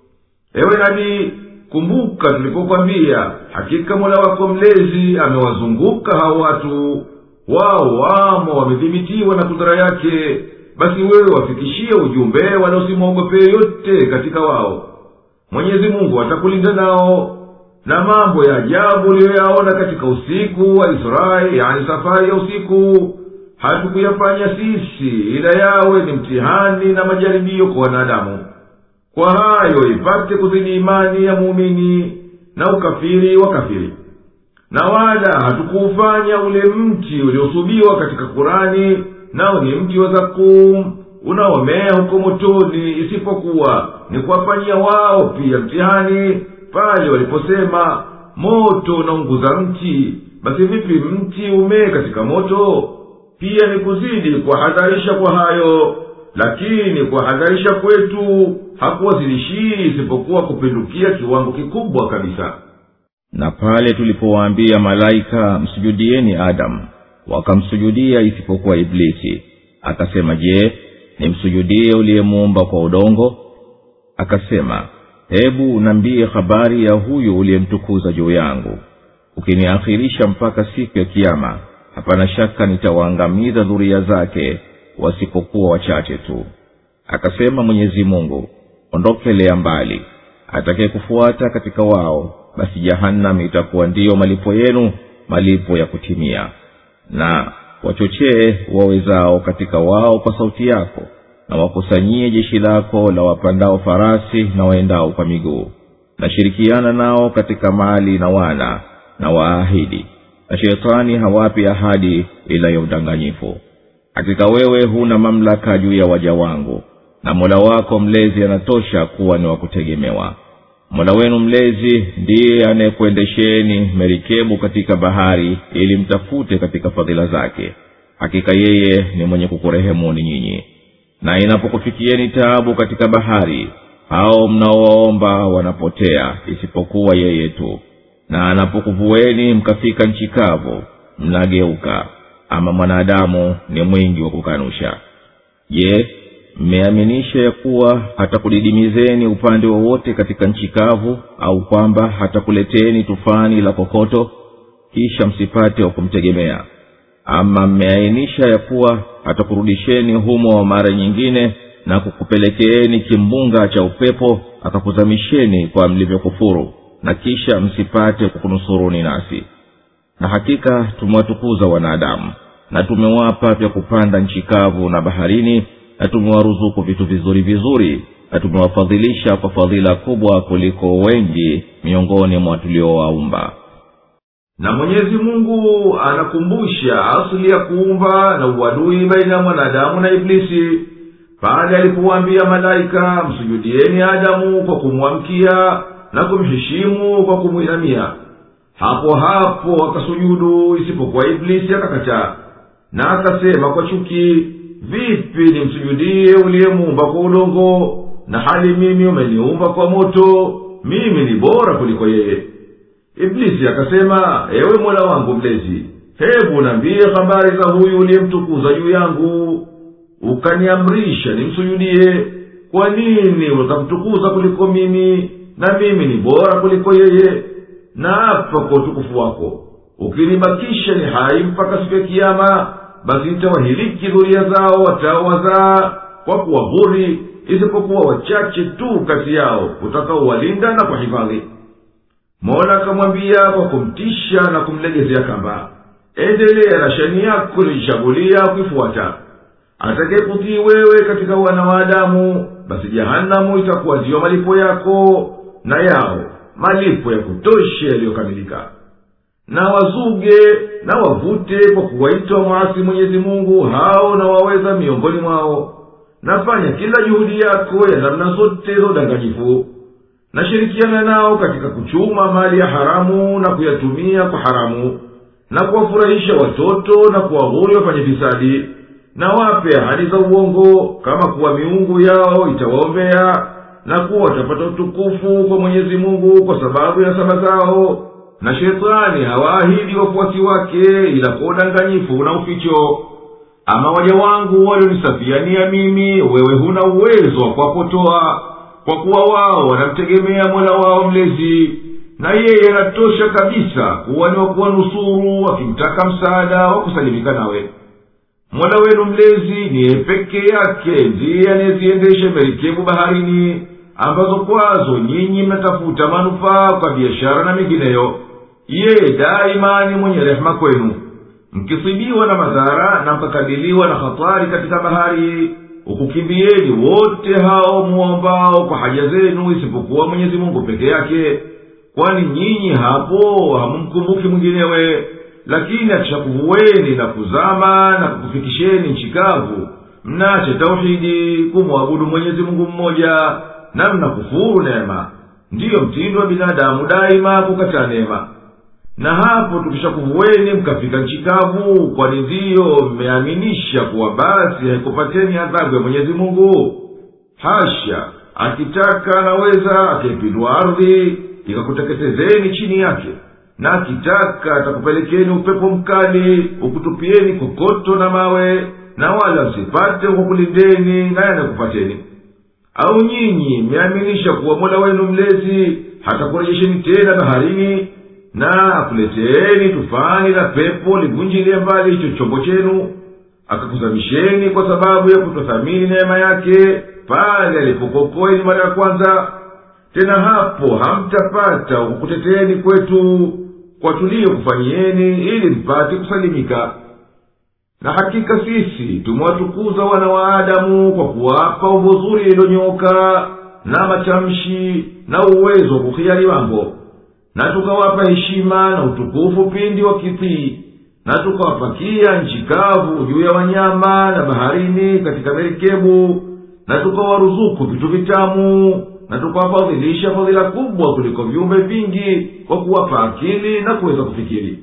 ewe nabii kumbuka tulipokwambia hakika mola wako mlezi amewazunguka hao watu wao wamo wamedhibitiwa na kudhara yake basi wewe wafikishie ujumbe wala usimwogope yote katika wao mwenyezi mungu atakulinda nao na mambo ya ajabu uliyoyaona katika usiku wa israeli yani safari ya usiku hatukuyafanya sisi ila yawe ni mtihani na majaribio kwa wanadamu kwa hayo ipate kuzidi imani ya muumini na ukafiri wa kafiri na wala hatukuufanya ule mti uliosubiwa katika kurani nao ni mti wa zakum unaomea huko motoni isipokuwa ni kuwafanyia wao pia mtihani pale waliposema moto unaunguza mti basi vipi mti umee katika moto pia ni kuzidi kuwahadharisha kwa hayo lakini kuwahadharisha kwetu hakuwazidishii isipokuwa kupindukia kiwango kikubwa kabisa na pale tulipowaambia malaika msujudieni adamu wakamsujudia isipokuwa iblisi akasema je nimsujudie uliyemuumba kwa udongo akasema hebu unaambie habari ya huyu uliyemtukuza juu yangu ukiniakhirisha mpaka siku ya kiama hapana shaka nitawaangamiza dhuria zake wasipokuwa wachache tu akasema mwenyezi mungu ondokelea mbali atakaye kufuata katika wao basi jahannam itakuwa ndiyo malipo yenu malipo ya kutimia na wachochee wawezao katika wao kwa sauti yako na wakusanyie jeshi lako la wapandao farasi na waendao kwa miguu nashirikiana nao katika mali na wana na waahidi na shetani hawapi ahadi ila ya udanganyifu hakika wewe huna mamlaka juu ya waja wangu na mola wako mlezi anatosha kuwa ni wa kutegemewa mola wenu mlezi ndiye anayekuendesheni merikebu katika bahari ili mtafute katika fadhila zake hakika yeye ni mwenye kukurehemuni nyinyi na inapokufikieni taabu katika bahari hao mnaowaomba wanapotea isipokuwa yeye tu na anapokuvueni mkafika nchi kavu mnageuka ama mwanadamu ni mwingi wa kukanusha je mmeaminisha ya kuwa hatakudidimizeni upande wowote katika nchi kavu au kwamba hatakuleteni tufani la kokoto kisha msipate wa kumtegemea ama mmeainisha ya kuwa atakurudisheni humo mara nyingine na kukupelekeeni kimbunga cha upepo akakuzamisheni kwa mlivyokufuru na kisha msipate kukunusuruni nasi na hakika tumewatukuza wanadamu na tumewapa vya kupanda nchi kavu na baharini na tumewaruzuku vitu vizuri vizuri na tumewafadhilisha kwa fadhila kubwa kuliko wengi miongoni mwa tuliowaumba na mwenyezi mungu anakumbusha asili ya kuumba na uadui baina ya mwanadamu na iblisi pale alipowaambia malaika msujudieni adamu kwa kumwamkia na kumheshimu kwa kumwinamia hapo hapo akasujudu isipokuwa iblisi akakataa na akasema kwa chuki vipi nimsujudie uliyemuumba kwa udongo na hali mimi umeniumba kwa moto mimi ni bora kuliko yeye iblisi akasema ewe mola wangu mlezi hebu naambie habari za huyu uliyemtukuza juu yangu ukaniamrisha nimsujudie kwa nini ukamtukuza kuliko mimi na mimi ni bora kuliko yeye na hapa kwa utukufu wako ukinibakisha ni hai mpaka siku ya kiama basi nitawahiliki dhuria zao wataowazaa kwa kuwahuri isipokuwa wachache tu kati yao utakaowalinda na kuhifadhi mola akamwambia kwa kumtisha na kumlegezea kamba endelea na shani yako ilichagulia kuifuata atakayekutii wewe katika wana wa adamu basi jahanamu itakuwa ndiyo malipo yako na yao malipo ya kutosha yaliyokamilika na wazuge na wavute kwa kuwaita wamwasi mwenyezi mungu hao na waweza miongoni mwao nafanya kila juhudi yako ya namna zote za udanganyifu nashirikiana nao katika kuchuma mali ya haramu na kuyatumia kwa haramu na kuwafurahisha watoto na kuwaghuri wafanye fisadi na wape ahadi za uongo kama kuwa miungu yao itawaombea na kuwa watapata utukufu kwa mwenyezi mungu kwa sababu ya saba zao na shetani hawaahidi wafuasi wake ila kwa udanganyifu na uficho ama waja wangu walionisafiania mimi wewe huna uwezo wa kuwapotoa kwa kuwa wao wanamtegemea mola wao mlezi na yeye anatosha kabisa kuwa ni wakuwanusuru wakimtaka msaada wa kusalimika nawe mola wenu mlezi niye peke yake ndiye anayeziendesha merikebu baharini ambazo kwazo nyinyi mnatafuta manufaa kwa biashara na mengineyo yeye daima ni mwenye rehema kwenu mkisibiwa na madhara na mkakabiliwa na hatari katika bahari ukukimbieni wote hao muombao kwa haja zenu isipokuwa mwenyezi mungu peke yake kwani nyinyi hapo hamumkumbuki mwinginewe lakini akishakuvuweni na kuzama na kukufikisheni nchi kavu mnache tauhidi kumwabudu mwenyezi mungu mmoja na mnakufuru neema ndiyo mtindo wa binadamu daima kukataa neema na hapo tukishakuvuweni mkafika nchi kavu kwani ndiyo mmeaminisha kuwa basi haikupateni adhabu ya mwenyezi mungu hasha akitaka anaweza akaipindua ardhi ikakuteketezeni chini yake na akitaka atakupelekeni upepo mkali ukutupieni kokoto na mawe na wala msipate kukulindeni na yanakupateni au nyinyi mmeaminisha kuwa mola wenu mlezi hatakurejesheni tena baharini na akuleteeni tufani na pepo livunjilie mbali hicho chombo chenu akakuzamisheni kwa sababu ya kutothamini neema yake pale alipokokoeni mara ya kwanza tena hapo hamtapata kukuteteeni kwetu kwa tuliyokufanyieni ili mpate kusalimika na hakika sisi tumewatukuza wana wa adamu kwa kuwapa umbo zuri lililonyooka na matamshi na uwezo wa kuhiari mambo na tukawapa heshima na utukufu pindi wakitii na tukawapakia nchi kavu juu ya wanyama na baharini katika merikebu na tukawaruzuku vitu vitamu na tukawafadhilisha fadhila kubwa kuliko viumbe vingi kwa kuwapa akili na kuweza kufikiri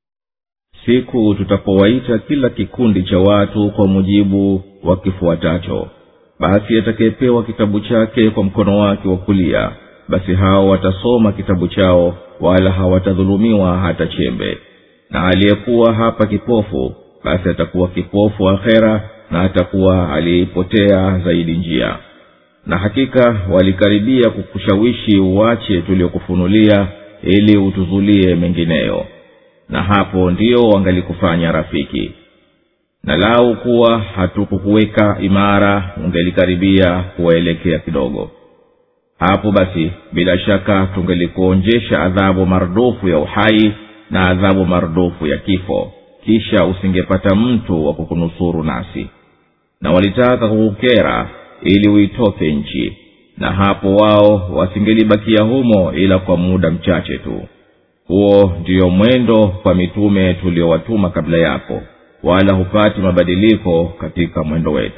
siku tutapowaita kila kikundi cha watu kwa mujibu wa kifuatacho basi atakayepewa kitabu chake kwa mkono wake wa kulia basi hao watasoma kitabu chao wala hawatadhulumiwa hata chembe na aliyekuwa hapa kipofu basi atakuwa kipofu akhera na atakuwa aliyeipotea zaidi njia na hakika walikaribia kukushawishi uwache tuliokufunulia ili utuzulie mengineyo na hapo ndio wangalikufanya rafiki na lau kuwa hatukukuweka imara ungelikaribia kuwaelekea kidogo hapo basi bila shaka tungelikuonjesha adhabu mardufu ya uhai na adhabu mardufu ya kifo kisha usingepata mtu wa kukunusuru nasi na walitaka kukukera ili uitoke nchi na hapo wao wasingelibakia humo ila kwa muda mchache tu huo ndiyo mwendo kwa mitume tuliowatuma kabla yako wala hupati mabadiliko katika mwendo wetu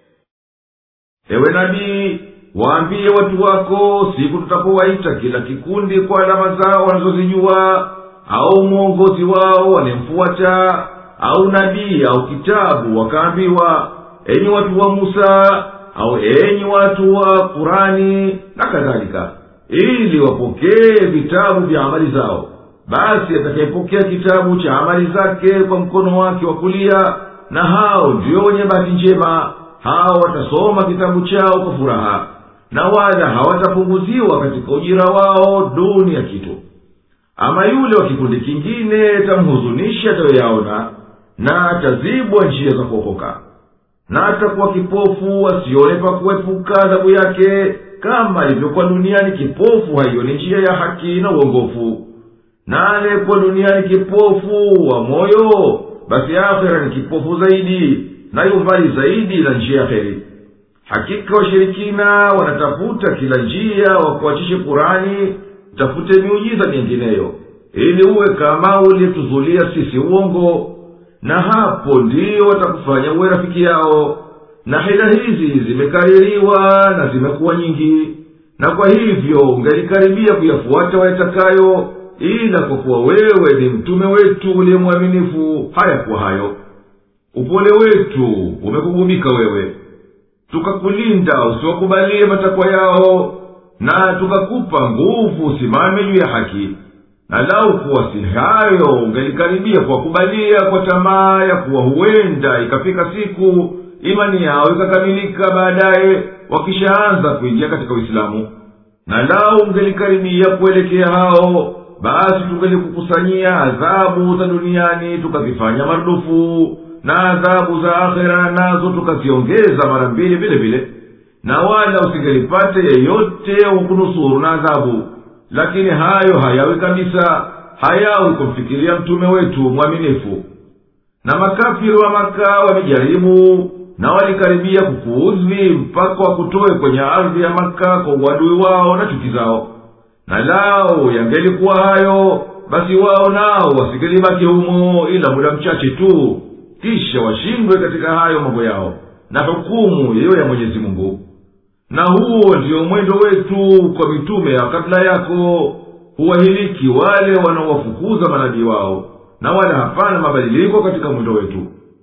ewe nabii waambie watu wako siku tutapowaita kila kikundi kwa alama zao wanazozijua au mwongozi wao wanemfuata au nabii au kitabu wakaambiwa enyi watu wa musa au enyi watu wa kurani na kadhalika ili wapokee vitabu vya amali zao basi atakayepokea kitabu cha amali zake kwa mkono wake wa kulia na hao ndio wenye bahati njema hao watasoma kitabu chao kwa furaha na wala hawatapunguziwa katika ujira wao duni ya kitu ama yule wa kikundi kingine tamhuzunisha atayoyaona na atazibwa njia za kuokoka na atakuwa kipofu asione pa kuepuka adhabu yake kama ilivyokuwa duniani kipofu haioni njia ya haki na uongofu na aliyekuwa duniani kipofu wa moyo basi akhera ni kipofu zaidi nayo mbali zaidi na njia ya heri hakika washirikina wanatafuta kila njia wakuachishe kurani tafute miujiza mingineyo ili uwe kama uliyetuzulia sisi uongo na hapo ndiyo watakufanya uwe rafiki yao na hila hizi zimekaririwa na zimekuwa nyingi na kwa hivyo ungelikaribia kuyafuata wayatakayo ila kwa kuwa wewe ni mtume wetu uliye mwaminifu hayakuwa hayo upole wetu umekugubika wewe tukakulinda usiwakubalie matakwa yao na tukakupa nguvu usimame juu ya haki na lau kuwa si hayo ungelikaribia kuwakubalia kwa tamaa ya kuwa huenda ikafika siku imani yao ikakamilika baadaye wakishaanza kuingia katika uislamu na lau ungelikaribia kuelekea hao basi tungelikukusanyia adhabu za duniani tukazifanya marudufu na adhabu za akhera nazo tukaziongeza mara mbili vile vile na wala usingelipate yeyote wa kunusuru na adhabu lakini hayo hayawi kabisa hayawi kumfikiria mtume wetu mwaminifu na makafiri wa maka wamejaribu na walikaribia kukuudhi mpaka wakutoe kwenye ardhi ya maka kwa uadui wao na chuki zao na lao yangelikuwa hayo basi wao nao wasingelibaki humo ila muda mchache tu kisha washindwe katika hayo mambo yao na hukumu yeyo ya mwenyezi mungu na huo ndiyo mwendo wetu kwa mitume ya kabla yako huwahiliki wale wanaowafukuza manabii wao na wala hapana mabadiliko katika mwendo wetu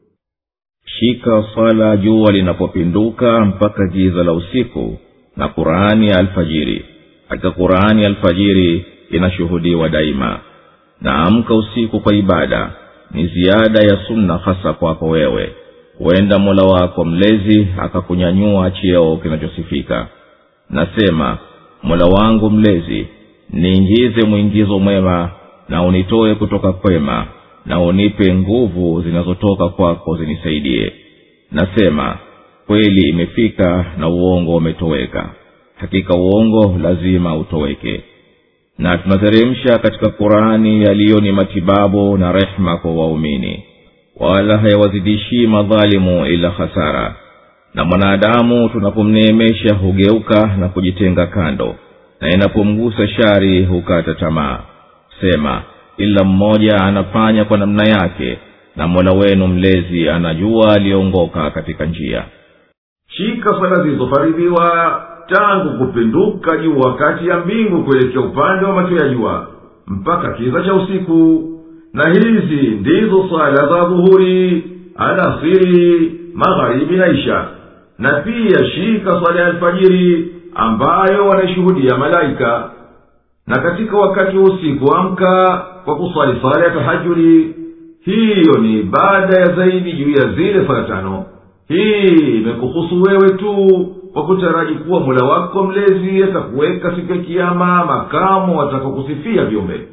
shika swala jua linapopinduka mpaka giza la usiku na qurani ya alfajiri katika qurani ya alfajiri inashuhudiwa daima na amka usiku kwa ibada ni ziada ya sunna hasa kwako wewe huenda mola wako mlezi akakunyanyua cheo kinachosifika nasema mola wangu mlezi niingize mwingizo mwema na unitoe kutoka kwema na unipe nguvu zinazotoka kwako zinisaidie nasema kweli imefika na uongo umetoweka hakika uongo lazima utoweke na tunateremsha katika qurani yaliyo ni matibabu na rehma kwa waumini wala hayawazidishii madhalimu ila hasara na mwanadamu tunapomneemesha hugeuka na kujitenga kando na inapomgusa shari hukata tamaa sema kila mmoja anafanya kwa namna yake na mola wenu mlezi anajua aliyeongoka katika njia shika swala zilizofaridhiwa tangu kupinduka juu wakati ya mbingu kuelekea upande wa macho ya jua mpaka kiza cha usiku na hizi ndizo swala za dhuhuri alasiri magharibi na isha na pia shika swala ya alfajiri ambayo wanaishuhudia malaika na katika wakati wa usiku amka kwa kuswali swala ya tahajuri hiyo ni ibada ya zaidi juu ya zile swala tano hii imekuhusu wewe tu kwa kutaraji kuwa mula wako mlezi atakuweka siku ya kiama makamo atakakusifia viumbe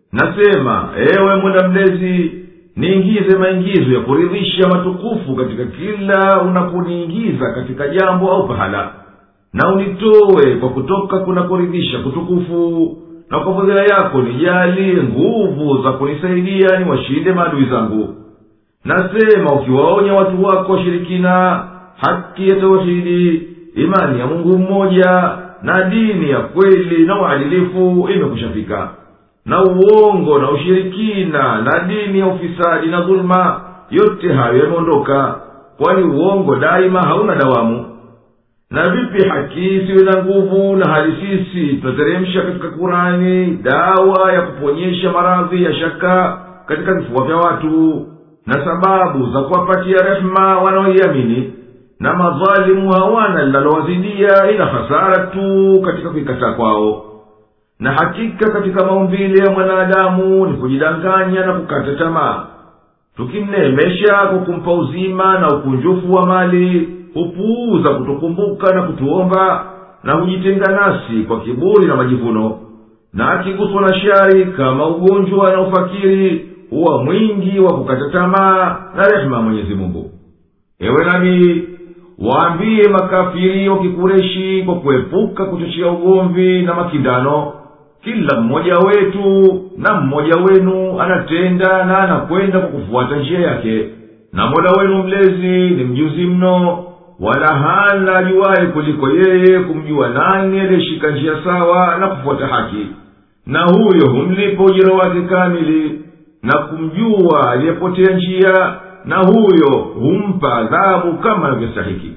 nasema ewe mola mlezi niingize maingizo ya kuridhisha matukufu katika kila unaponiingiza katika jambo au pahala na unitowe kwa kutoka kunakoridhisha kutukufu na kwa fadhila yako nijalie nguvu za kunisaidia ni washinde maadui zangu nasema ukiwaonya watu wako washirikina haki ya tauhidi imani ya mungu mmoja na dini ya kweli na uadilifu imekushafika na uongo na ushirikina na dini ya ufisadi na dhuluma yote hayo yameondoka kwani uongo daima hauna dawamu na vipi haki isiwe na nguvu na hali sisi tunateremsha katika kurani dawa ya kuponyesha maradhi ya shaka katika vifua vya watu na sababu za kuwapatia rehema wanaoiamini na madhalimu hawana linalowazidia ila hasara tu katika kuikataa kwao na hakika katika maumbile ya mwanadamu ni kujidanganya na kukata tamaa tukimneemesha kwa kumpa uzima na ukunjufu wa mali hupuuza kutukumbuka na kutuomba na hujitenga nasi kwa kiburi na majivuno na akiguswa na shari kama ugonjwa na ufakiri huwa mwingi wa kukata tamaa na rehema mwenyezi mungu ewe nabii waambie makafiri wa kikureshi kwa kuepuka kuchochea ugomvi na makindano kila mmoja wetu na mmoja wenu anatenda na anakwenda kwa kufuata njia yake na mola wenu mlezi ni mjuzi mno wala hana ajuwaye kuliko yeye kumjua nani aliyeshika njia sawa na kufuata haki na huyo humlipa ujira wake kamili na kumjua aliyepotea njia na huyo humpa adhabu kama anavyostahiki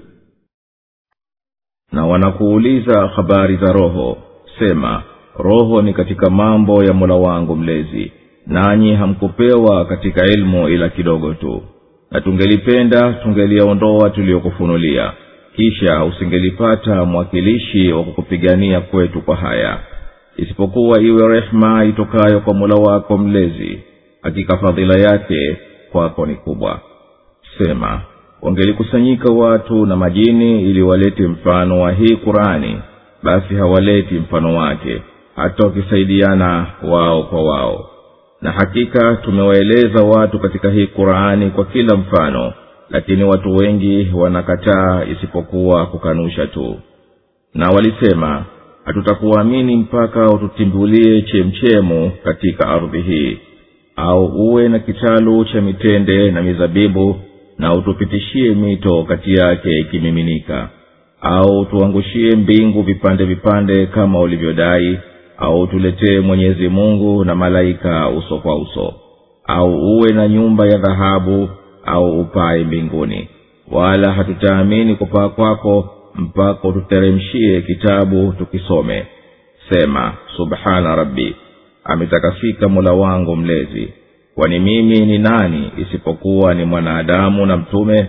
na wanakuuliza habari za roho sema roho ni katika mambo ya mola wangu mlezi nanyi hamkupewa katika ilmu ila kidogo tu na tungelipenda tungeliyaondoa tuliyokufunulia kisha usingelipata mwakilishi wa kukupigania kwetu kwa haya isipokuwa iwe rehema itokayo kwa mola wako mlezi hakika fadhila yake kwako ni kubwa sema wangelikusanyika watu na majini ili walete mfano wa hii qurani basi hawaleti mfano wake hata wakisaidiana wao kwa wao na hakika tumewaeleza watu katika hii qurani kwa kila mfano lakini watu wengi wanakataa isipokuwa kukanusha tu na walisema hatutakuamini mpaka ututimbulie chemchemu katika ardhi hii au uwe na kitalu cha mitende na mizabibu na utupitishie mito kati yake ikimiminika au tuangushie mbingu vipande vipande kama ulivyodai au tuletee mwenyezi mungu na malaika uso kwa uso au uwe na nyumba ya dhahabu au upae mbinguni wala hatutaamini kupaa kwako mpaka ututeremshie kitabu tukisome sema subhana rabbi ametakasika mola wangu mlezi kwani mimi ni nani isipokuwa ni mwanadamu na mtume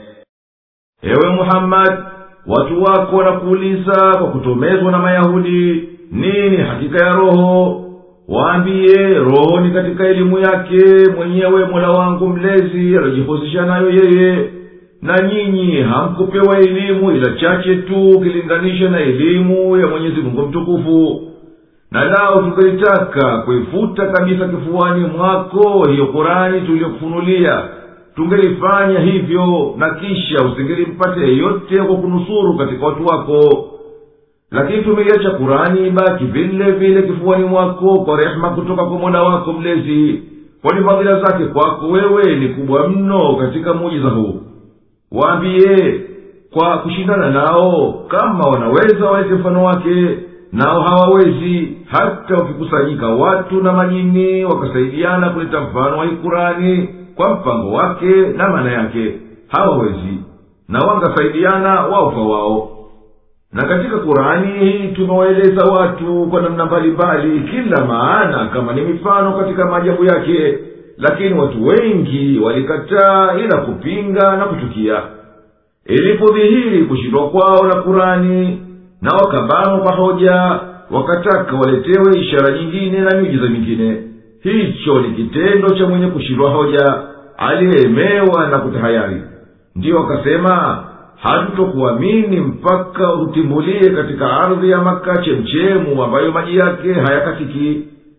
ewe muhammadi watu wako wanakuuliza kwa kutomezwa na mayahudi nini hakika ya roho waambiye roho ni katika elimu yake mwenyewe mola wangu mlezi aliyojihusisha nayo yeye na nyinyi hamkupewa elimu ila chache tu ukilinganisha na elimu ya mwenyezi mungu mtukufu na lao tungelitaka kuifuta kabisa kifuani mwako hiyo kurani tuliyokufunulia tungelifanya hivyo na kisha usingelimpate yeyote kwa kunusuru katika watu wako lakini tumeiacha kurani ibaki vile vile kifuani mwako kwa rehema kutoka kwa mola wako mlezi kwani fadhila zake kwako wewe ni kubwa mno katika muujiza huu waambiye kwa kushindana nao kama wanaweza walete mfano wake nao hawawezi hata wakikusanyika watu na majini wakasaidiana kuleta mfano wa ikurani kwa mpango wake na maana yake hawawezi na wangasaidiana wao kwa wao na katika kurani hii tumewaeleza watu kwa namna mbalimbali kila maana kama ni mifano katika maajabu yake lakini watu wengi walikataa ila kupinga na kuchukia ilipodhihiri kushindwa kwao na kurani na wakabanwa kwa hoja wakataka waletewe ishara nyingine na miujiza mingine hicho ni kitendo cha mwenye kushindwa hoja aliyeemewa na kutahayari ndiyo wakasema hatutokuamini mpaka utimbulie katika ardhi ya maka chemchemu ambayo maji yake hayakatiki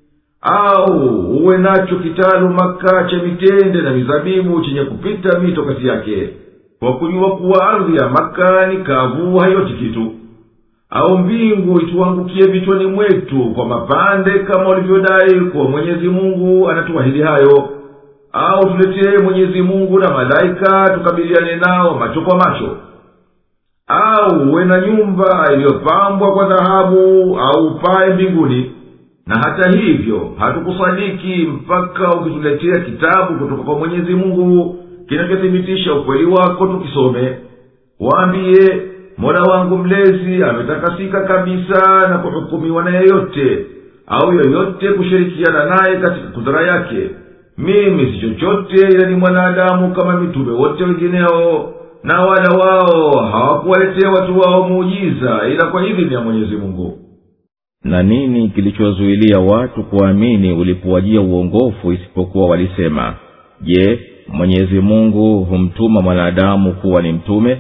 au uwe nacho kitalu maka cha mitende na mizabibu chenye kupita mito kati yake kwa kujua kuwa ardhi ya maka ni kavu hayoti kitu au mbingu ituangukie vichwani mwetu kwa mapande kama ulivyodai kuwa mwenyezi mungu anatuahidi hayo au tuletee mwenyezi mungu na malaika tukabiliane nao macho kwa macho au uwe na nyumba iliyopambwa kwa dhahabu au upae mbinguni na hata hivyo hatukusadiki mpaka ukituletea kitabu kutoka kwa mwenyezi mungu kinachothibitisha ukweli wako tukisome waambiye mola wangu mlezi ametakasika kabisa na kuhukumiwa na yeyote au yoyote kushirikiana naye katika kudhara yake mimi si chochote ila ni mwanadamu kama mitume wote wengineo na wala wao hawakuwaletea watu wao muujiza ila kwa idhini ya mwenyezi mungu na nini kilichozuilia watu kuamini ulipowajia uongofu isipokuwa walisema je mwenyezi mungu humtuma mwanadamu kuwa ni mtume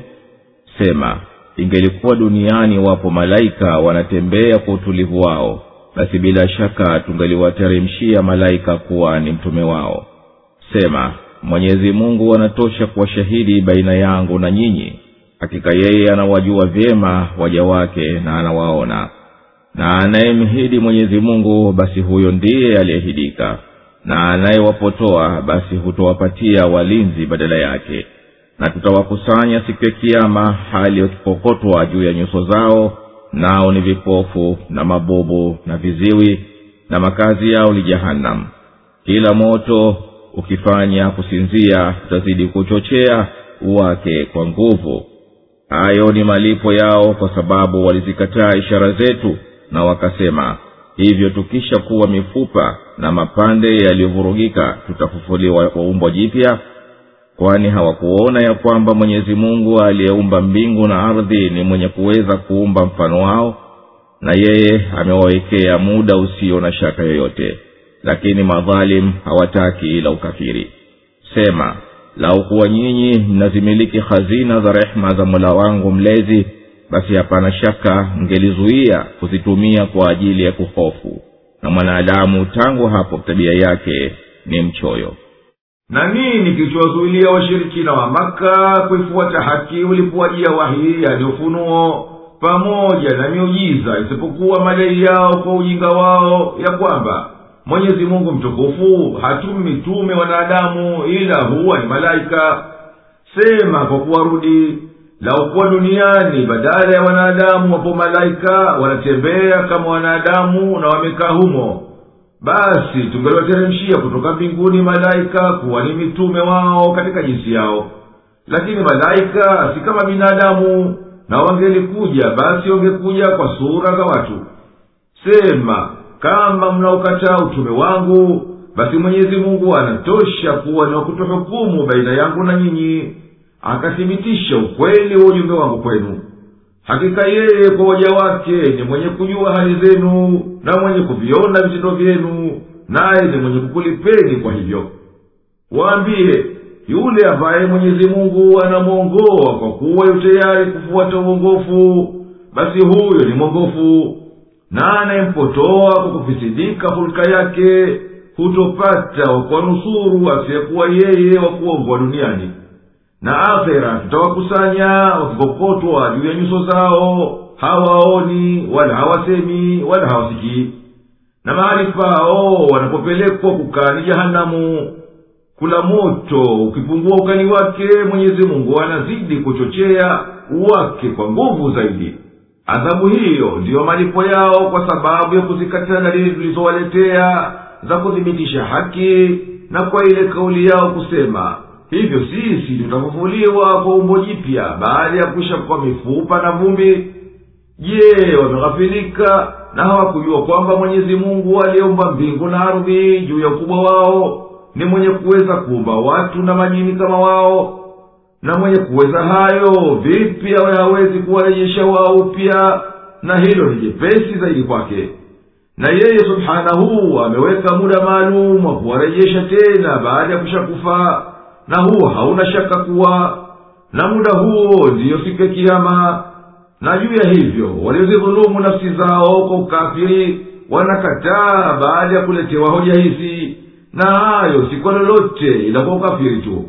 sema ingelikuwa duniani wapo malaika wanatembea kwa utulivu wao basi bila shaka tungeliwateremshia malaika kuwa ni mtume wao sema mwenyezi mungu anatosha kuwa shahidi baina yangu na nyinyi hakika yeye anawajua vyema waja wake na anawaona na anayemhidi mwenyezi mungu basi huyo ndiye aliyehidika na anayewapotoa basi hutowapatia walinzi badala yake na tutawakusanya siku ya kiama hali wakikokotwa juu ya nyuso zao nao ni vipofu na mabubu na viziwi na makazi yao ni jahannam kila moto ukifanya kusinzia utazidi kuchochea wake kwa nguvu hayo ni malipo yao kwa sababu walizikataa ishara zetu na wakasema hivyo tukisha kuwa mifupa na mapande yaliyovurugika tutafufuliwa kwa umbo jipya kwani hawakuona ya kwamba mwenyezi mungu aliyeumba mbingu na ardhi ni mwenye kuweza kuumba mfano wao na yeye amewawekea muda usio na shaka yoyote lakini madhalim hawataki ila ukafiri sema lau kuwa nyinyi mnazimiliki hazina za rehema za mola wangu mlezi basi hapana shaka mngelizuia kuzitumia kwa ajili ya kuhofu na mwanadamu tangu hapo tabia yake ni mchoyo na nini kilichowazuilia washirikina wa maka kuifuata haki ulipowajia wahii yani ufunuo pamoja na miujiza isipokuwa madai yao kwa ujinga wao ya kwamba mwenyezi mungu mtukufu hatumi mitume wanadamu ila huwa ni malaika sema kwa kuwarudi laukuwa duniani badala ya wanadamu wapo malaika wanatembea kama wanadamu na wamekaa humo basi tungeliwateremshia kutoka mbinguni malaika kuwa ni mitume wao katika jinsi yao lakini malaika si kama binadamu na wangelikuja basi wangekuja kwa sura za watu sema kama mnaokataa utume wangu basi mwenyezi mungu anatosha kuwa ni wakutohukumu baina yangu na nyinyi akathibitisha ukweli wa ujumbe wangu kwenu hakika yeye kwa waja wake ni mwenye kujua hali zenu na mwenye kuviona vitendo vyenu naye ni mwenye kukulipeni kwa hivyo waambiye yule ambaye mwenyezi mungu anamwongoa kwa kuwa yu tayari kufuata uongofu basi huyo ni mwongofu na anayempotoa kwa kufisidika hulka yake hutopata wakwanusuru asiyekuwa yeye wa kuongwa duniani na akhera tutawakusanya wakikokotwa juu ya nyuso zao hawaoni wala hawasemi wala hawasikii na mahali pao wanapopelekwa kukaa ni jahanamu kula moto ukipungua ukali wake mwenyezi mungu anazidi kuchochea wake kwa nguvu zaidi adhabu hiyo ndiyo malipo yao kwa sababu ya kuzikataa dalili tulizowaletea za kuthibitisha haki na kwa ile kauli yao kusema hivyo sisi tutafufuliwa kwa umbo jipya baada ya kuisha kwa mifupa na vumbi je wameghafilika na hawakujua kwamba mwenyezi mungu aliyeumba mbingu na ardhi juu ya ukubwa wao ni mwenye kuweza kuumba watu na majini kama wao na mwenye kuweza hayo vipi awe hawezi kuwarejesha wao upya na hilo ni jepesi zaidi kwake na yeye subhanahu ameweka muda maalum wa kuwarejesha tena baada ya kushakufa na huo hauna shaka kuwa na muda huo ndiyo siku ya kiama na juu ya hivyo waliozidhulumu nafsi zao kwa ukafiri wanakataa baada ya kuletewa hoja hizi na hayo si kwa lolote ila kwa ukafiri tu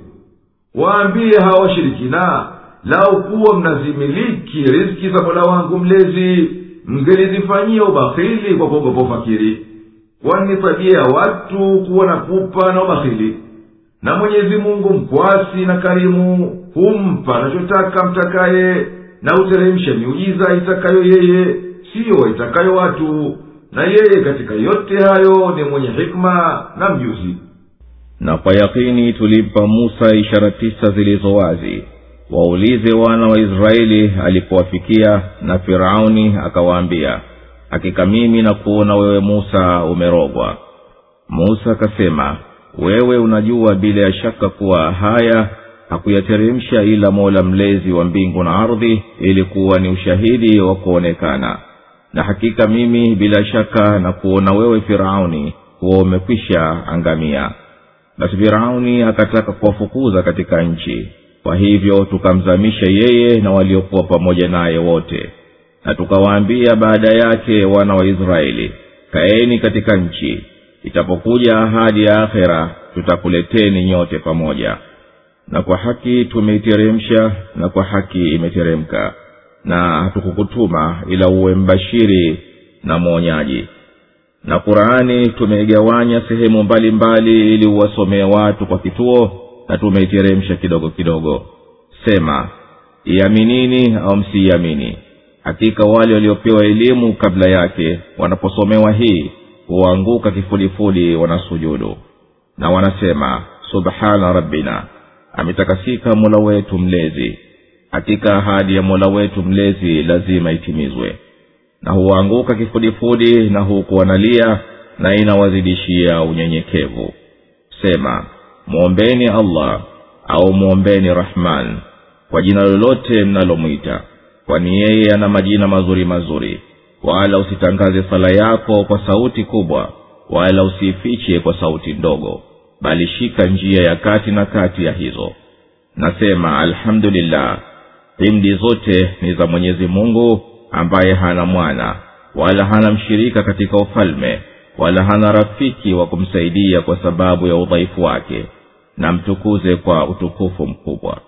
waambie hawa washirikina lau kuwa mnazimiliki riski za mola wangu mlezi mngelizifanyia ubakhili kwa kuogopa ufakiri kwani ni tabia ya watu kuwa na pupa na ubakhili na mwenyezi mungu mkwasi na karimu humpa anachotaka mtakaye na huteremsha miujiza itakayo yeye siyo itakayo watu na yeye katika yote hayo ni mwenye hikma na mjuzi na kwa yakini tulimpa musa ishara tisa zilizo wazi waulize wana wa israeli alipowafikia na firauni akawaambia hakika mimi na kuona wewe musa umerogwa musa akasema wewe unajua bila ya shaka kuwa haya hakuyateremsha ila mola mlezi wa mbingu na ardhi ili kuwa ni ushahidi wa kuonekana na hakika mimi bila shaka na kuona wewe firauni huwa umekwisha angamia basi firauni akataka kuwafukuza katika nchi kwa hivyo tukamzamisha yeye na waliokuwa pamoja naye wote na tukawaambia baada yake wana wa israeli kaeni katika nchi itapokuja ahadi ya akhera tutakuleteni nyote pamoja na kwa haki tumeiteremsha na kwa haki imeteremka na hatukukutuma ila uwe mbashiri na mwonyaji na qurani tumeigawanya sehemu mbalimbali ili uwasomee watu kwa kituo na tumeiteremsha kidogo kidogo sema iaminini au msiiamini hakika wale waliopewa elimu kabla yake wanaposomewa hii huanguka kifulifuli wanasujudu na wanasema subhana rabbina ametakasika mola wetu mlezi hakika ahadi ya mola wetu mlezi lazima itimizwe na huanguka kifudifudi na huku wanalia na inawazidishia unyenyekevu sema mwombeni allah au mwombeni rahman kwa jina lolote mnalomwita kwani yeye ana majina mazuri mazuri wala usitangaze sala yako kwa sauti kubwa wala usiifiche kwa sauti ndogo bali shika njia ya kati na kati ya hizo nasema alhamdulillah himdi zote ni za mwenyezi mungu ambaye hana mwana wala hana mshirika katika ufalme wala hana rafiki wa kumsaidia kwa sababu ya udhaifu wake na mtukuze kwa utukufu mkubwa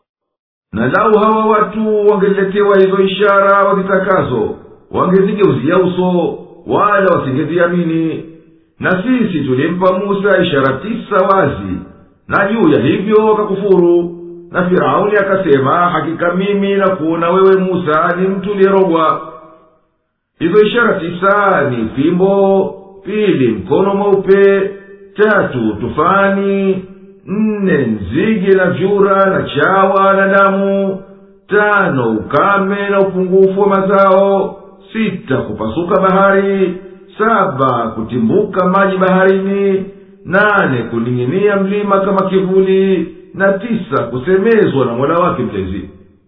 na lau hawa watu wangeletewa hizo ishara wazitakazo wangezigeuzia uso wala wasingeziamini na sisi tulimpa musa ishara tisa wazi na juu ya hivyo wakakufuru na firauni akasema hakika mimi na kuona wewe musa ni mtu uliyerogwa hizo ishara tisa ni fimbo pili mkono mweupe tatu tufani nne nzige na vyura na chawa na damu tano ukame na upungufu wa mazao sita kupasuka bahari saba kutimbuka maji baharini nane kuning'inia mlima kama kivuli na tisa kusemezwa na mola wake mlezi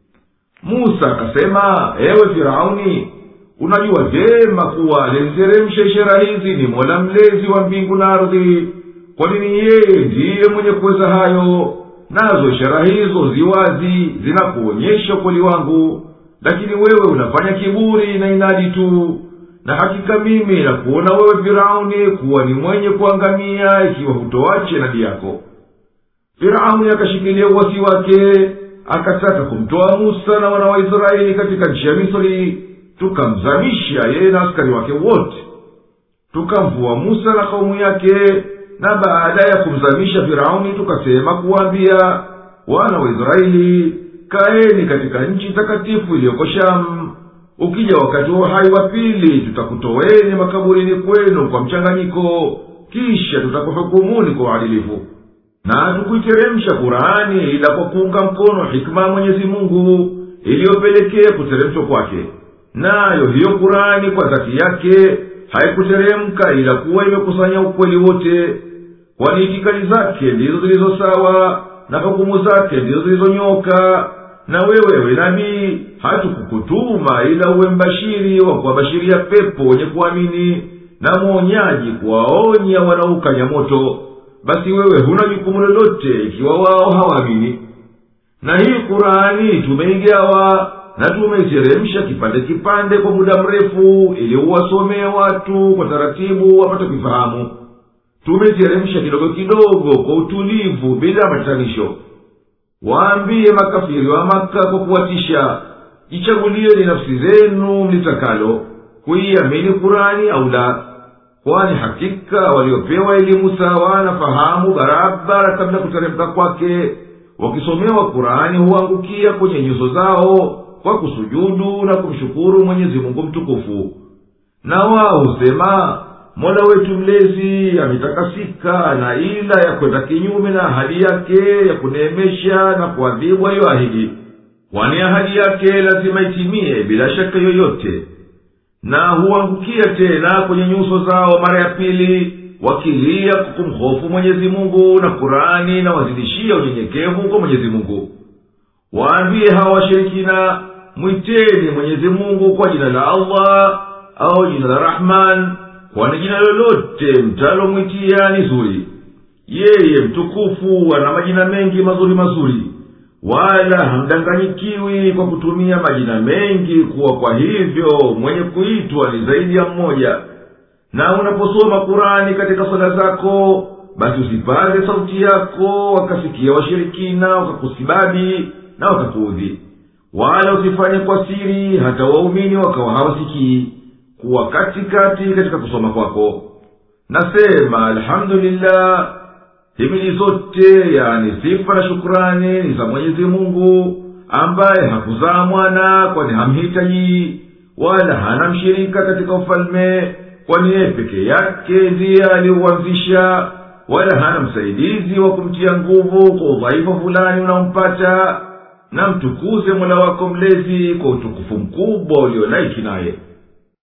musa akasema ewe firauni unajua vyema kuwa aliyeziteremsha ishara hizi ni mola mlezi wa mbingu na ardhi kwa nini yeye ndiye mwenye kuweza hayo nazo ishara hizo ziwazi zinakuonyesha ukweli wangu lakini wewe unafanya kiburi na inadi tu na hakika mimi nakuona wewe firauni kuwa ni mwenye kuangamia ikiwa hutoache nadi yako firauni akashikilia uwasi wake akataka kumtoa musa na wana wa israeli katika nchi ya misri tukamzamisha yeye na askari wake wote tukamvua musa na kaumu yake na baada ya kumzamisha firauni tukasema kuwaambia wana wa israeli kaeni katika nchi takatifu iliyoko shamu ukija wakati wa uhai wa pili tutakutoweni makaburini kwenu kwa mchanganyiko kisha tutakuhukumuni kwa uadilifu na hatukuiteremsha kurani ila kwa kuunga mkono hikma ya mwenyezi mungu iliyopelekea kuteremshwa kwake nayo hiyo kurani kwa dhati yake haikuteremka ila kuwa imekusanya ukweli wote kwani itikadi zake ndizo zilizo sawa na hukumu zake ndizo zilizonyoka na wewe we nabii hatukukutuma ila uwe mbashiri wa kuwabashiria pepo wenye kuamini na mwonyaji kuwaonya wanaukanya moto basi wewe huna jukumu lolote ikiwa wao hawaamini na hii kurani tumeigawa na tumeiteremsha kipande kipande kwa muda mrefu ili uwasomee watu kwa taratibu wapate kuifahamu tumeiteremsha kidogo kidogo kwa utulivu bila matanisho waambie makafiri wa maka kwa kuwatisha jichagulieni nafsi zenu mlitakalo kuiamini kurani au la kwani hakika waliopewa elimu sawa na fahamu barabara kabla ya kuteremka kwake wakisomewa kurani huangukia kwenye nyuso zao kwa kusujudu na kumshukuru mwenyezi mungu mtukufu na wao husema mola wetu mlezi ametakasika na ila ya kwenda kinyume na ahadi yake ya kuneemesha na kuadhibu aliyoahidi kwani ahadi yake lazima itimie bila shaka yoyote na huangukia tena kwenye nyuso zao mara ya pili wakilia kwa kumhofu mwenyezi mungu na kurani na wazidishia unyenyekevu kwa mwenyezi mungu waambie hawa washirikina mwiteni mwenyezi mungu kwa jina la allah au jina la rahman kwani jina lolote mtalomwitia ni zuri yeye mtukufu ana majina mengi mazuri mazuri wala hamdanganyikiwi kwa kutumia majina mengi kuwa kwa hivyo mwenye kuitwa ni zaidi ya mmoja na unaposoma kurani katika swala zako basi usipaze sauti yako wakasikia washirikina wakakusibabi na wakakuudhi wala usifanye kwa siri hata waumini wakawa hawasikii kuwa katikati katika kusoma kwako nasema alhamdulillah himili zote yani sifa na shukurani ni za mwenyezi mungu ambaye hakuzaa mwana kwani hamhitaji wala hana mshirika katika ufalme kwani yeye peke yake ndiye aliuanzisha wala hana msaidizi wa kumtia nguvu kwa udhaifu fulani unaompata na mtukuze mola wako mlezi kwa utukufu mkubwa ulionaiki naye